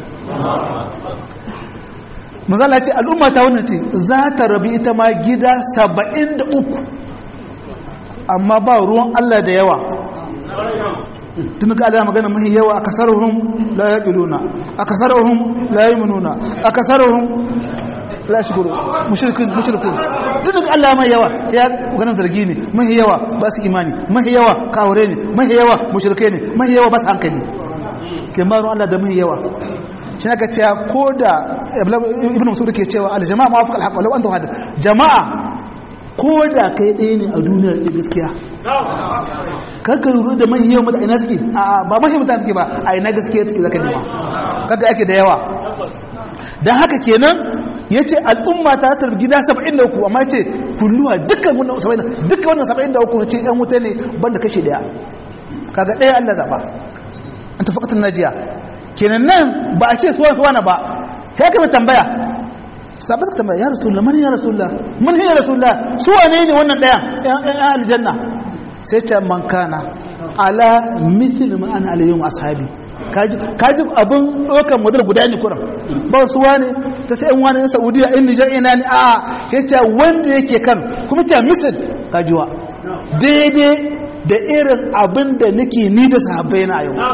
mazala ce al'umma ta wannan ce za ta rabi ita ma gida 73 amma ba ruwan Allah da yawa tun ka Allah magana mahi yawa a kasarhum la yaqiluna a kasarhum la yu'minuna a kasarhum la shukuru mushrikin mushrikun tun ka Allah mai yawa ya ganin zargi ne mahi yawa ba su imani mahi yawa kawure ne mahi yawa mushrike ne mahi yawa ba su hankali kemaru Allah da mahi yawa shi aka cewa ko da ibn masud ke cewa aljama'a ma fuka alhaq walau anta wahid jama'a ko da kai ɗaya ne a duniyar da gaskiya kaga ruru da mai yawan mutane suke a ba mai mutane suke ba a ina gaskiya suke zaka nema kaga ake da yawa dan haka kenan yace al'umma ta tarbi gida 73 amma yace kulluwa dukkan wannan 70 dukkan wannan 73 ce ɗan wuta ne banda kashe daya kaga ɗaya Allah zaba an tafaqatan najiya kenan nan ba a ce suwa suwa na ba sai ka tambaya sabbin ka tambaya ya rasulullah man ya rasulullah man ya rasulullah suwa ne ne wannan daya yan aljanna sai ce man kana ala mithl ma ana alayhim ashabi kaji kaji abun dokan model guda ne kuran ba suwa ne ta sai yan wani yan saudiya in nijar ina ne a yace wanda yake kan kuma ta misal kajiwa daidai da irin abin da nake ni da sahabbai na yau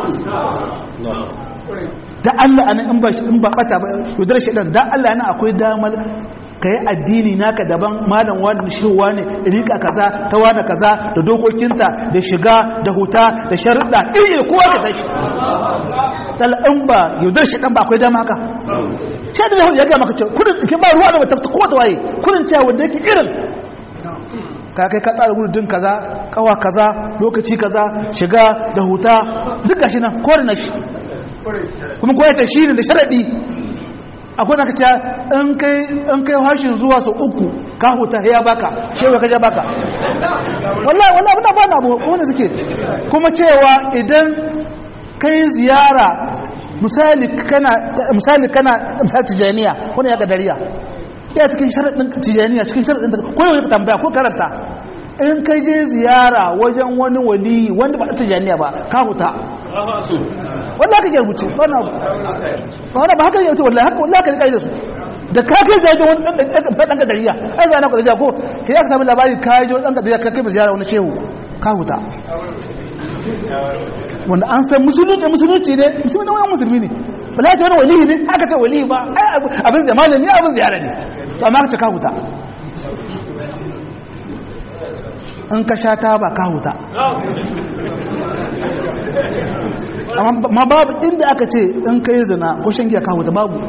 da Allah ana in ba in ba bata ba yudar shi dan da Allah yana akwai damar kai addini naka daban malam wani shirwa ne rika kaza ta wani kaza da dokokinta da shiga da huta da sharuɗa iri kowa da tashi tal in ba yudar shi dan ba akwai dama haka sai da ya ga maka ce kudin ke ba ruwa da ta ko ta waye kudin cewa wanda yake irin ka kai ka tsara gudun kaza kawa kaza lokaci kaza shiga da huta duk gashi nan ko da na shi kuma ko ta shi ne da sharadi akwai na kaca in kai in kai hashin zuwa su uku ka huta ya baka shewa kaja baka wallahi wallahi muna ba na abu wanda suke kuma cewa idan kai ziyara misali kana misali kana misali tijaniya wani ya kadariya ya cikin sharaɗin tijaniya cikin sharaɗin ko yau ka tambaya ko karanta in ka je ziyara wajen wani wali wanda ba a tijaniya ba ka huta wanda aka ke rubuce wannan ba haka yau wallahi haka wallahi ka kai da su da ka kai zai wani ɗan ɗan kadariya ai zai na kadariya ko ka yi aka sami labari ka yi wani ɗan kadariya ka kai ziyara wani shehu ka huta wanda an san musulunci musulunci ne musulunci wani musulmi ne ba za ta wani walihi ne aka ce walihi ba abin zai malami abin ziyara ne to amma ka ce ka huta in ka sha ta ba ka huta amma babu inda aka ce in ka yi zina ko shan giya ka huta babu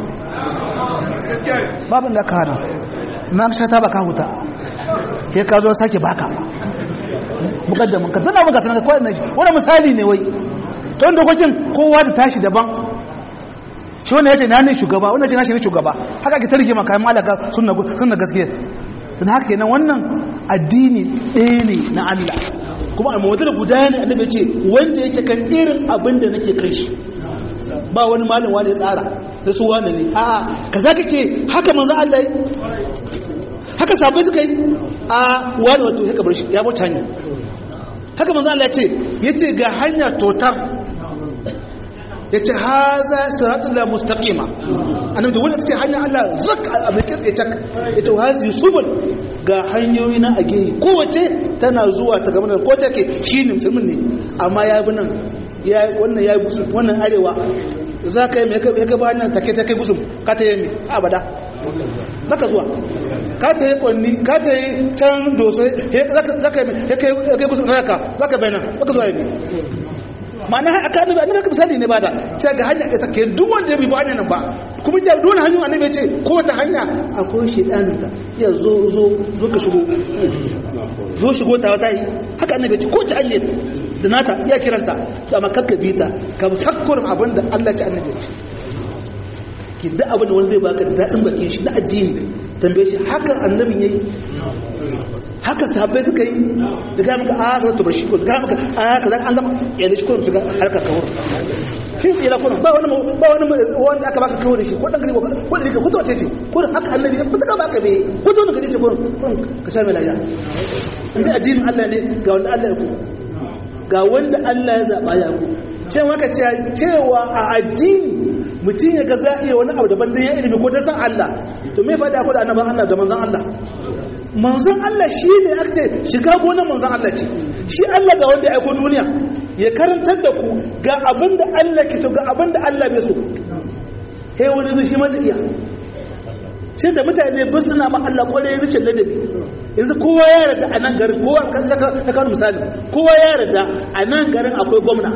babu inda ka hana amma ka sha ta ba ka huta ke ka zo sake baka mukaddamin ka tana maka tana kawai na shi wani misali ne wai ta wanda dokokin kowa da tashi daban shi wanda ya ce na ne shugaba wanda ce na shi ne shugaba haka ke targe maka kayan malaka suna gaskiya don haka yana wannan addini ɗaya ne na Allah kuma a mawadar guda ne annabi ce wanda yake kan irin abin da nake kai shi ba wani malin wani tsara da su wani ne a kaza kake haka manzo Allah yi haka sabai suka yi a wani wato ya kabar shi ya bauta hanya haka manzo Allah ya ce yace ga hanya totar yace haza siratul la mustaqima annabi da wannan ce hanya Allah zak a mai kirke tak yace hazi subul ga hanyoyi na a gehe kowace tana zuwa ta gaban ko take shine musulmin ne amma ya bi nan ya wannan ya gusu wannan arewa za ka yi mai ya gaba hanyar take take gusum ka ta yi mai abada zaka zuwa ka ta yi kwanni ka ta yi can doso za ka yi gusum na yaka za ka bayanan zaka zuwa yi ma'ana aka annabi annabi ka misali ne ba da cewa ga hanya ita ke duk wanda ya bi hanyar nan ba kuma ja dole hanyar annabi ya ce ko ta hanya akwai shedanin da ya zo zo zo ka shigo zo shigo ta wata yi haka annabi ya ce ko ta hanyar da nata iya kiranta to amma kakka bi ta ka sakkurin abin da Allah ya annabi ya ce ki da abin da wani zai baka da dadin bakin shi na addini tambaye shi haka annabin yayi haka sahabbai suka yi da ga maka a ga to bashi ko ga maka a kaza an gama ya da shi ko su ga harkar kawur shi tsira ko ba wani ba wani wanda aka baka kawo da shi ko dan gari ko ko da ka kuta ce ko haka annabi ya kuta baka be ko to gari ce ko ka sha mai lafiya inda addinin Allah ne ga wanda Allah ya ku ga wanda Allah ya zaba ya ku ce maka cewa a addini mutum ya ga za iya wani abu daban dan ya ilimi ko dan san Allah to me faɗa ko da annaban Allah da manzon Allah manzon Allah shi ne aka ce shiga gonar manzon Allah ce shi Allah ga wanda ya aiko duniya ya karantar da ku ga abin da Allah ke so ga abin da Allah bai so he wani zo shi ma zai iya sai da mutane ba suna ma Allah kwarai rikin ladabi yanzu kowa ya yarda a nan garin kowa kan ka kan misali kowa ya yarda a nan garin akwai gwamna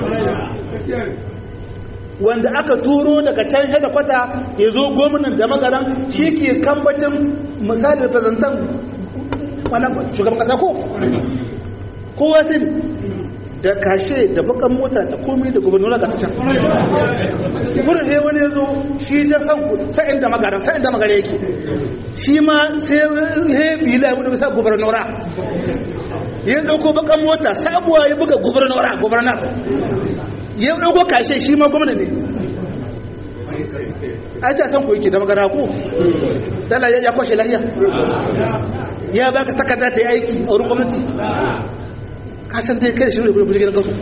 wanda aka turo daga can hada kwata ya zo gwamnan da magaran shi ke kambacin misali representan wannan shugaban kasa ko kowa sun da kashe da bakan mota da komai da gubernura ga can wurin sai wani ya zo shi da san sa'in da magaran sa'in da magare yake shi ma sai ya bila wani bisa gubernura ya dauko bakan mota sabuwa ya buga gubernura gubernar ya dauko kashe shi ma gwamna ne a ce san ku yake da magana ku dala ya kwashe lahiya ya baka takarda ta yi aiki a wurin gwamnati kasan dai kai shi ne kuje gidan kasu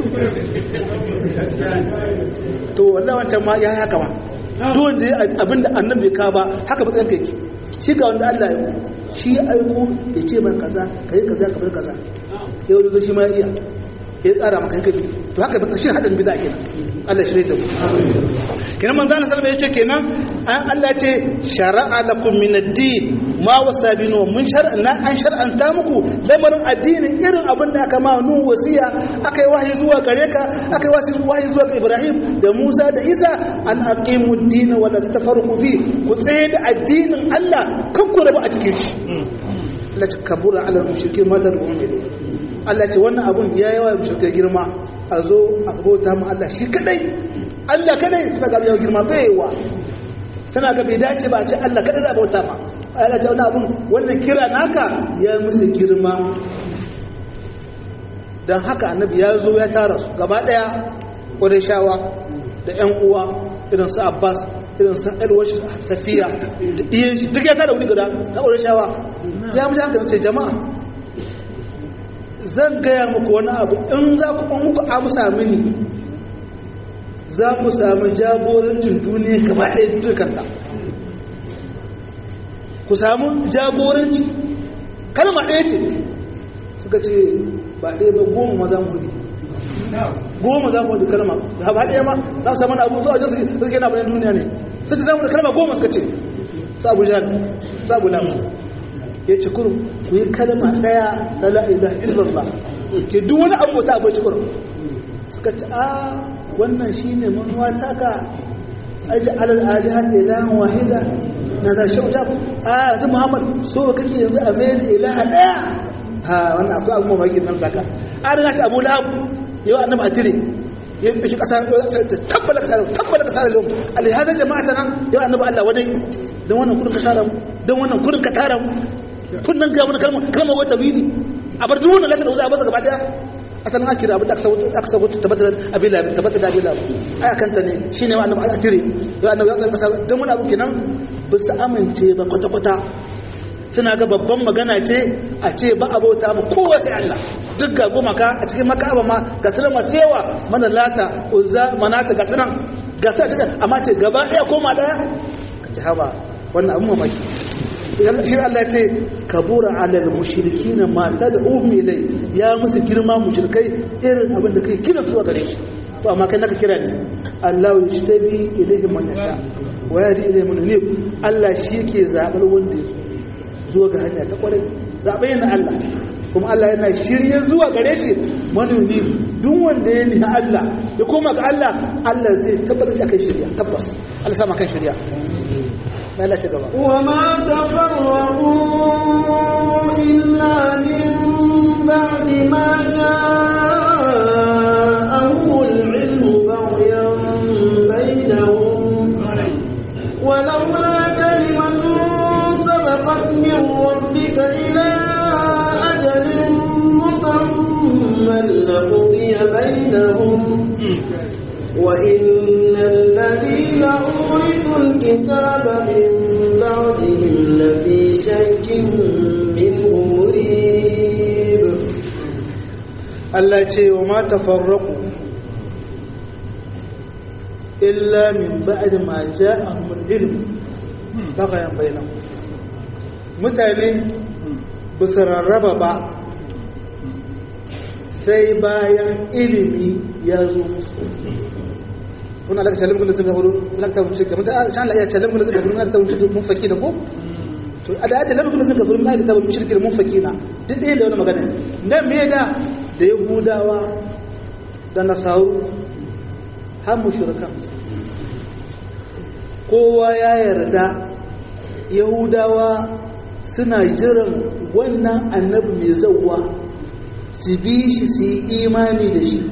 to wallahi wancan ma ya haka ba duk da abinda annan bai ka ba haka matsayin kai shi ga wanda Allah ya shi aiko ya ce man kaza kai kaza ka bar kaza yau da shi ma iya ya tsara maka kai to haka ba shi hadin bid'a kenan Allah shirye da mu kenan manzo Allah sallallahu yace kenan an Allah ce shar'a lakum min ad-din ma wasa binu mun shar'ana an shar'anta muku lamarin addini irin abin da aka ma nu wasiya akai wahayi zuwa gare ka akai wahayi zuwa ga Ibrahim da Musa da Isa an aqimu ad-din wa la tafarruqu fi ku tsaye da addinin Allah kan ku rabu a cikin shi la takabura ala al-mushrikin ma tad'un ilayhi Allah ce wannan abun ya yawa mushrikai girma a zo a bauta mu Allah shi kadai Allah kadai suna ga yau girma baiwa tana ga bai dace ba ce Allah kadai za a bauta ma Allah ce wannan abun wannan kira naka ya musu girma dan haka annabi ya zo ya tara su gaba daya shawa da ƴan uwa irin su Abbas irin sa alwar safiya da iyan shi duk ya tada wuri guda na ƙwarar shawa ya mutu hankali sai jama'a zan gaya muku wani abu in za ku muku amsa mini za ku sami jagorancin duniya gaba ɗaya dukanta ku samu jagoranci kalma ɗaya ce suka ce ba ɗaya ba goma ma za mu hudu goma za mu hudu kalma ba ɗaya ma za mu samu abu zuwa jinsu suke na bayan duniya ne sai ta zama da kalma goma suka ce sabu jihar sabu lamu ya ce kuru ku yi kalma ɗaya ta la'ila illallah ke duk wani abu ta abu kuru suka ce a wannan shi ne manuwa taka aji alal alihat ilahan wahida na da shi wajen a yanzu muhammad so kake yanzu a mai da ilaha ɗaya ha wannan akwai abu mamaki nan zaka a riga ta abu lahab yau annabi a tire ya yi ɗauki ƙasa tabbala ka tare tabbala ka tare lau alihada jama'a ta nan yau annabi allah wadai don wannan kudin ka tara mu don wannan kudin ka tara mu kun nan ga wani kalma kalma wata wili a bar duk wannan lafiya da wuza a basa gaba daya asalin ake da abin da aka sabo tabbatar abin da tabbatar da abin da ai akan ta ne shine wa annabi a tire yau annabi ya kasa don wani abu kenan ba su amince ba kwata kwata suna ga babban magana ce a ce ba abota ba kowa sai Allah duk ga goma ka a cikin makaba ma ga sunan masu yawa mana lata uzza manata ga sunan ga sa cikin amma ce gaba daya koma daya ka ci haba wannan abun mamaki shi Allah ya ce kabura alal mushrikin ma tad'uhum ilay ya musu girma mushrikai irin abin da kai kira su gare shi to amma kai naka kira ne Allah yashtabi ilayhi man yasha wa yadi ilayhi man yunib Allah shi ke zabar wanda ya zo ga hanya ta kwarai zabe yana Allah kuma Allah yana shirye zuwa gare shi man yunib duk wanda ya ni Allah ya koma ga Allah Allah zai tabbata shi akan shirya tabbas Allah sama kan shirya لا تقبل وما تفرقوا إلا من بعد ما جاءهم العلم بغيا بينهم ولولا كلمة سبقت من ربك إلى أجل مسمى لقضي بينهم وإن الذين أورثوا الكتاب من بعدهم لفي شك منه مريب Allah ce wa ma tafarraqu illa min ba'd ma ja'ahum al-ilm bagayan bainahum mutane ba su rarraba ba sai bayan ilimi ya zo musu kuna laka talim kun suka buru laka tabu shi kamar ta Allah ya talim kun suka buru laka tabu shi mun faki da ko to a da talim kun suka buru laka tabu shirki mun faki na duk ɗaya da wani magana nan me da da yahudawa da nasaru har mushrikan kowa ya yarda yahudawa suna jiran wannan annabi mai zawwa su bi shi su yi imani da shi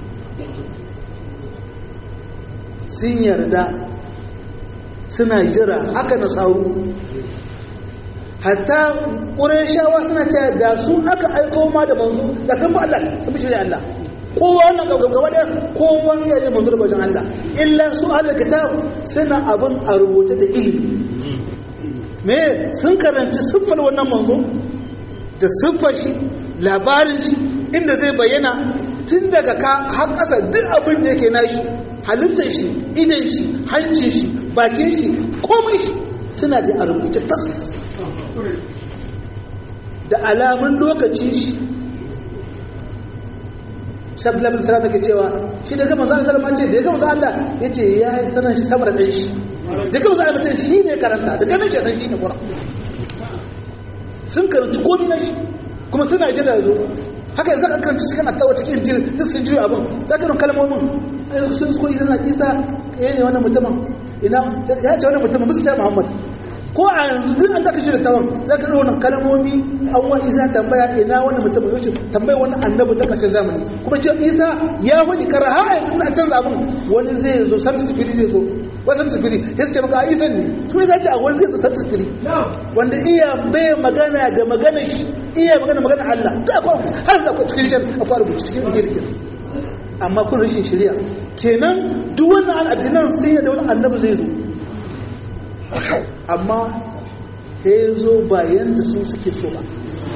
sun yarda suna jira haka na sauru hatta ƙureshawa suna ce da su aka aiko ma da manzo da kan ba Allah sun fi shirya Allah kowa wannan gaba da kowa ya yi manzo da wajen Allah illa su ala kitab suna abin a rubuce da ilimi me sun karanci siffar wannan manzo da siffar shi labarin shi inda zai bayyana tun daga ka har ƙasa duk abin da yake nashi halittar shi idan shi hancin shi bakin shi komai shi suna da a rubuce tas da alamun lokaci shi shabla bin sarrafa ke cewa shi da gama zan zama ce da ya gama Allah ya ce ya yi sanar shi samar da shi da gama zan mutum shi ne karanta da gama ke san shi ne kura sun karanci komi na shi kuma suna ji da zo haka yanzu an karanci cikin attawa cikin jiri duk sun jiri abin za ka rin kalmomin sun koyi suna isa ya ne wannan mutumin ina ya ce wannan mutumin musu ta muhammad ko a yanzu duk an zaka shirya tawan za ka wannan kalmomi an wa isa tambaya ina wannan mutumin yace tambaya wani annabi da kashin zamani kuma ce isa ya wani kara ha yanzu na canza abin wani zai zo sarki sifiri zai zo wasan sifiri ya ce maka isa ne kuma za ce a wani zai zo sarki sifiri wanda iya bai magana da magana shi iya magana magana Allah ta akwai har da akwai cikin shan akwai rubutu cikin jirgin amma kun rashin shari'a kenan duk wannan al'adinan sun yi da wani annabi zai zo amma ta zo bayan da su suke so ba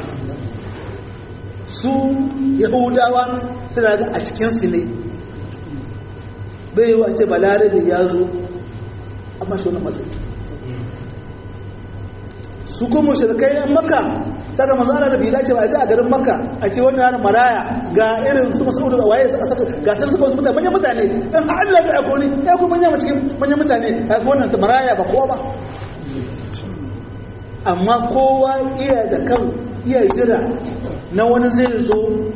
su yahudawa suna ga a cikinsu ne bai yi wace balarabe ya zo amma shi wani matsayi su kuma shirkai yan maka saka manzo Allah da bai dace ba a garin Makka a ce wannan yana maraya ga irin su Mas'ud da waye suka saka ga sun suka mutane manyan mutane dan Allah ya aiko ni ya kuma manya cikin manyan mutane ga wannan ta maraya ba kowa ba amma kowa iya da kan iya jira na wani zai zo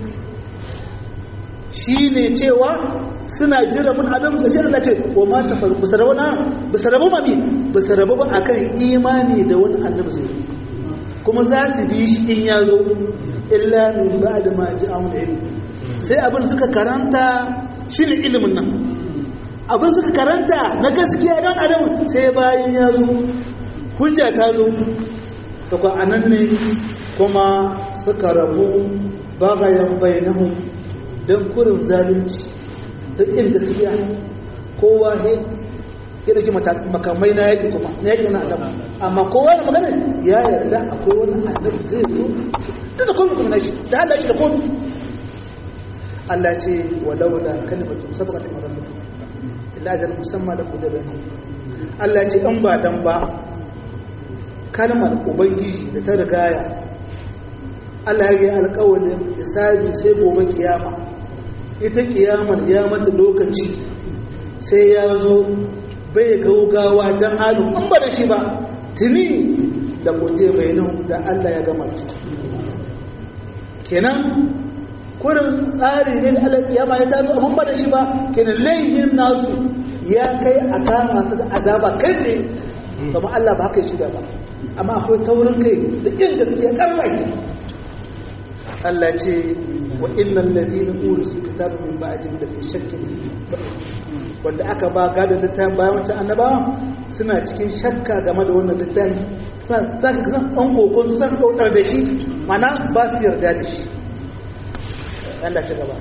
shine cewa suna jira mun adam da shi Allah ce wa ma tafar busarabuna busarabu mami busarabu ba akan imani da wani annabi zai kuma za su bi shi in ya zo illa min ba'da ma ja'ahum ilm sai abin suka karanta shine ilimin nan abin suka karanta na gaskiya dan adam sai bayan ya zo hujja ta zo to ko anan ne kuma suka rabu bagayan bainahum dan kurin zalunci da ƙin gaskiya kowa ne ya dauki makamai na yaƙi kuma na yaƙi na adam amma kowa da magana ya yarda akwai wani annabi zai zo tunda komai kuma na shi da Allah shi da komai Allah ce walau da kalimatu sabaqat min rabbik illa ajal musamma da kudaba Allah ce in ba dan ba kalmar ubangiji da ta rigaya Allah ya yi alƙawarin hisabi sai gobe kiyama ita kiyamar ya mata lokaci sai ya zo bai gaugawa don halin an ba da shi ba tuni da kuje mai nan da Allah ya gama su kenan kurin tsari ne da Allah kiyama ya tazo abin ba da shi ba kenan laifin nasu ya kai a kama su da azaba kai ne kuma Allah ba haka shi da ba amma akwai taurin kai da kin gaskiya karrai Allah ce wa innal ladina urisu kitaba min ba'di da fi shakkin wanda aka ba gadon littafin bayan wancan annabawa suna cikin shakka game da wannan littafi suna zaka ga an kokon su san kaudar da shi mana ba su yarda da shi Allah ta gaba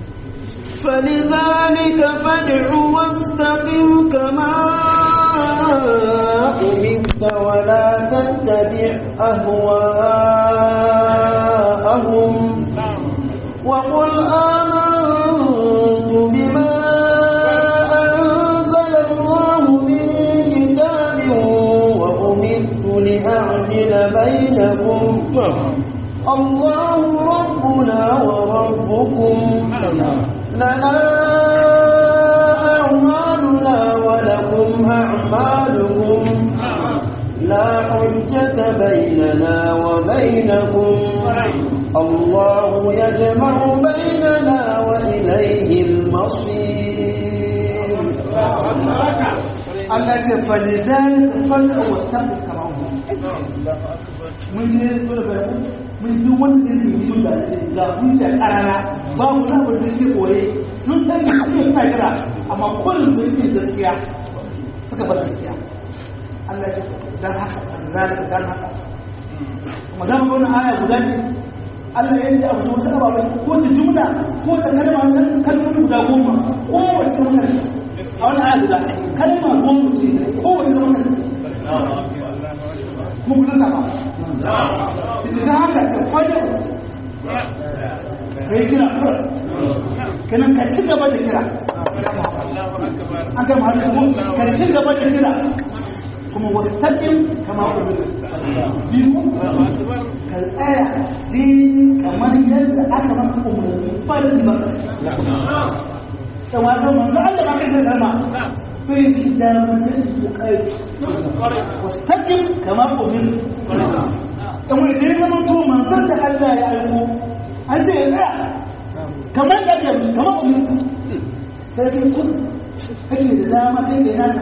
فلذلك فادع واستقم كما أمرت ولا تتبع أهواءهم وقل آمنت بما أنزل الله من كتاب وأمرت لأعدل بينكم الله ربنا وربكم لنا أعمالنا ولكم أعمالكم لا حجة بيننا وبينكم الله يجمع بيننا وإليه المصير Allah ce falizan falla wa tabi karamu mun je dole bayan mun ji wanda ne mun da ga hujja karara ba mu na wanda ke koye sun san shi ne suna kira amma kullum da yake gaskiya suka bar gaskiya Allah ce dan haka zalika dan haka kuma dan wannan aya guda ce Allah ya yi abu wasu ababai ko ta jumla ko ta kalma kalmomi guda goma ko wata kalma a wani aya guda kalma goma ce ko wata kalma mu guda ta ba ita ta haka ta kwajar kai kira kura kenan ka ci gaba da kira an gama hannu ka ci gaba da kira kuma wasu taƙin kama kuma biyu ka tsaya dini kamar yadda aka maka umarni farin ba da wato manzo Allah ba kai sarma bai ci da mun da kai wasu taƙin kama kuma dan wani dai zaman to manzon da Allah ya aiko an ce ya tsaya kamar da ake kamar kuma sai dai kun kake da dama kai da naka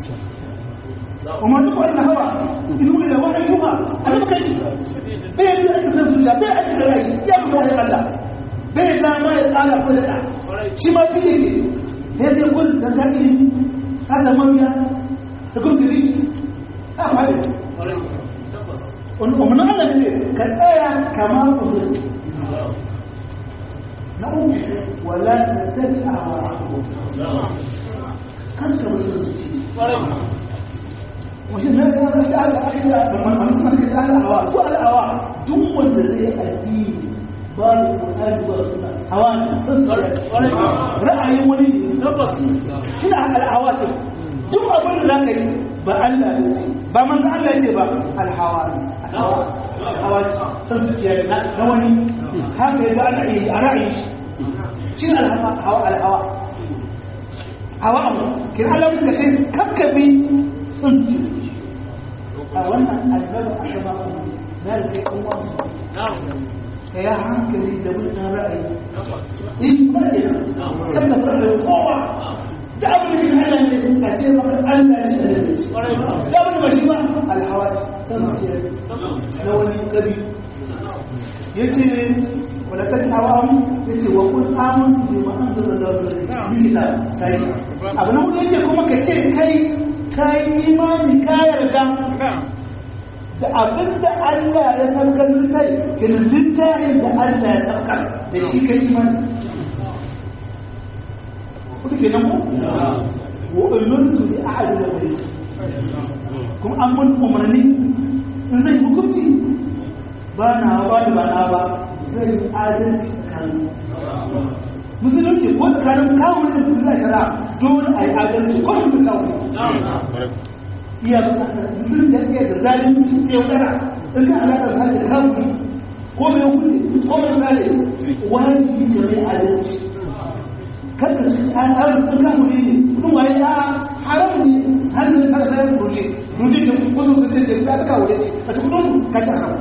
وما تقول ان هو ان هو لو واحد يوها انا ما كانش بين اللي انت تنسى بين اللي راي يا ابو الله الله بين لا ما يقال كل ده شي ما فيه هذا يقول ده تاني هذا ما بيا تقول تريش افعل ومن هذا كالآية كما قلت نقول ولا تتبع أهواءهم كم كم يرزقك وشين Allah aka yi da man suna kai da Allah hawa ko Allah hawa duk wanda zai addini ba da Qur'ani ba suna hawa sun tsare ra'ayin wani tabbas shi da al hawa ke duk abin da zaka yi ba Allah ya ce ba manzo Allah ya ce ba al hawa hawa hawa sun zuciya na wani haka ya ga ana yi a ra'ayin shi shi ne al hawa al hawa hawa abu kin Allah suka ce kakkabi sun zuciya a wannan annabi a gaba na da kai kuma ka ya hankali da mutum ra'ayi in kuma ne kan da fara kowa da abin da Allah ne a ce maka Allah ne da ne da abin da shi ba alhawaji san ce na wani kabi yace wala kan hawamu yace wa kun amun bi ma anzala Allah bi kitab kai abu na hudu yace kuma ka ce kai kai imani ka yarda da abin da Allah ya saukar littafi kenan littafin da Allah ya saukar da shi kai imani kudu kenan ko wa umirtu bi a'dil bayt kuma an mun umarni in zai hukunci ba na ba da ba na ba zai adalci tsakanin musulunci ko tsakanin kawo da su zai shara dole a yi adalci ko da kawo iya musulunci da iya da zalunci su ce wadana in ka alaƙar da haka kawo ko mai hukunci ko mai zale wajibi ka mai adalci kada su ci an ɗaura kun kan wuri ne kun waye ya haram ne har da kada sai ruje ruje ce ko zo ka ce ta ka wuri ce a cikin kudin ka ci haram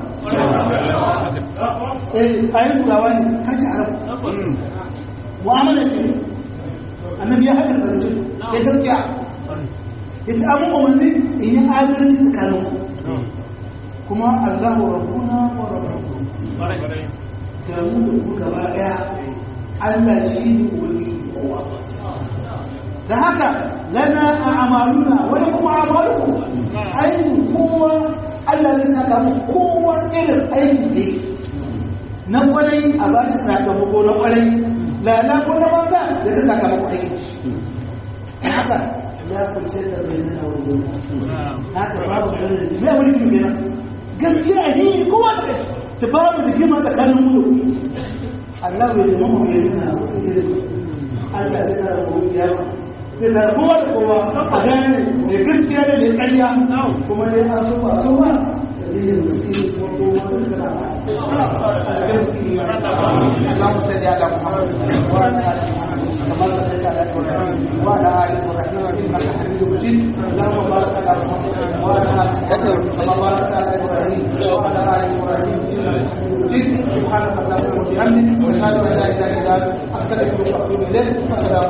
eh ayi turawa ne ka ci haram mu'amala ce annabi ya haɗa zance ya gaskiya ya ci abin umarni in yi adalci tsakanin ku kuma allahu rabbuna wa rabbukum da mu da ku gaba ɗaya Allah shi ne ubangiji kowa da haka lana a amaluna wani kuma amaluku aikin kowa Allah zai saka musu kowa irin aiki ne na kwarai a ba shi sakamako na kwarai lana ko na banza da ta sakamako aiki haka ya kunce da bai nuna wani haka babu kwarai da mai wani kuma kenan gaskiya ne kowa ta babu da kima tsakanin mu Allah bai zama mu yi na Allah zai tara mu ya zai tara kowa da kowa a gane da gaskiya da mai ƙarya kuma ne an so ba so ba dalilin musulmi kuma kowa da kana اللهم صل على محمد وعلى ال محمد كما صليت على ابراهيم وعلى ال ابراهيم انك حميد مجيد اللهم بارك على محمد وعلى ال محمد كما باركت على ابراهيم وعلى ال ابراهيم انك حميد مجيد سبحانك اللهم وبحمدك واشهد ان لا اله الا انت استغفرك واتوب اليك والسلام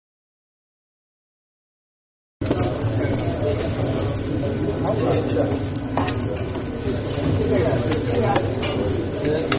Thank you.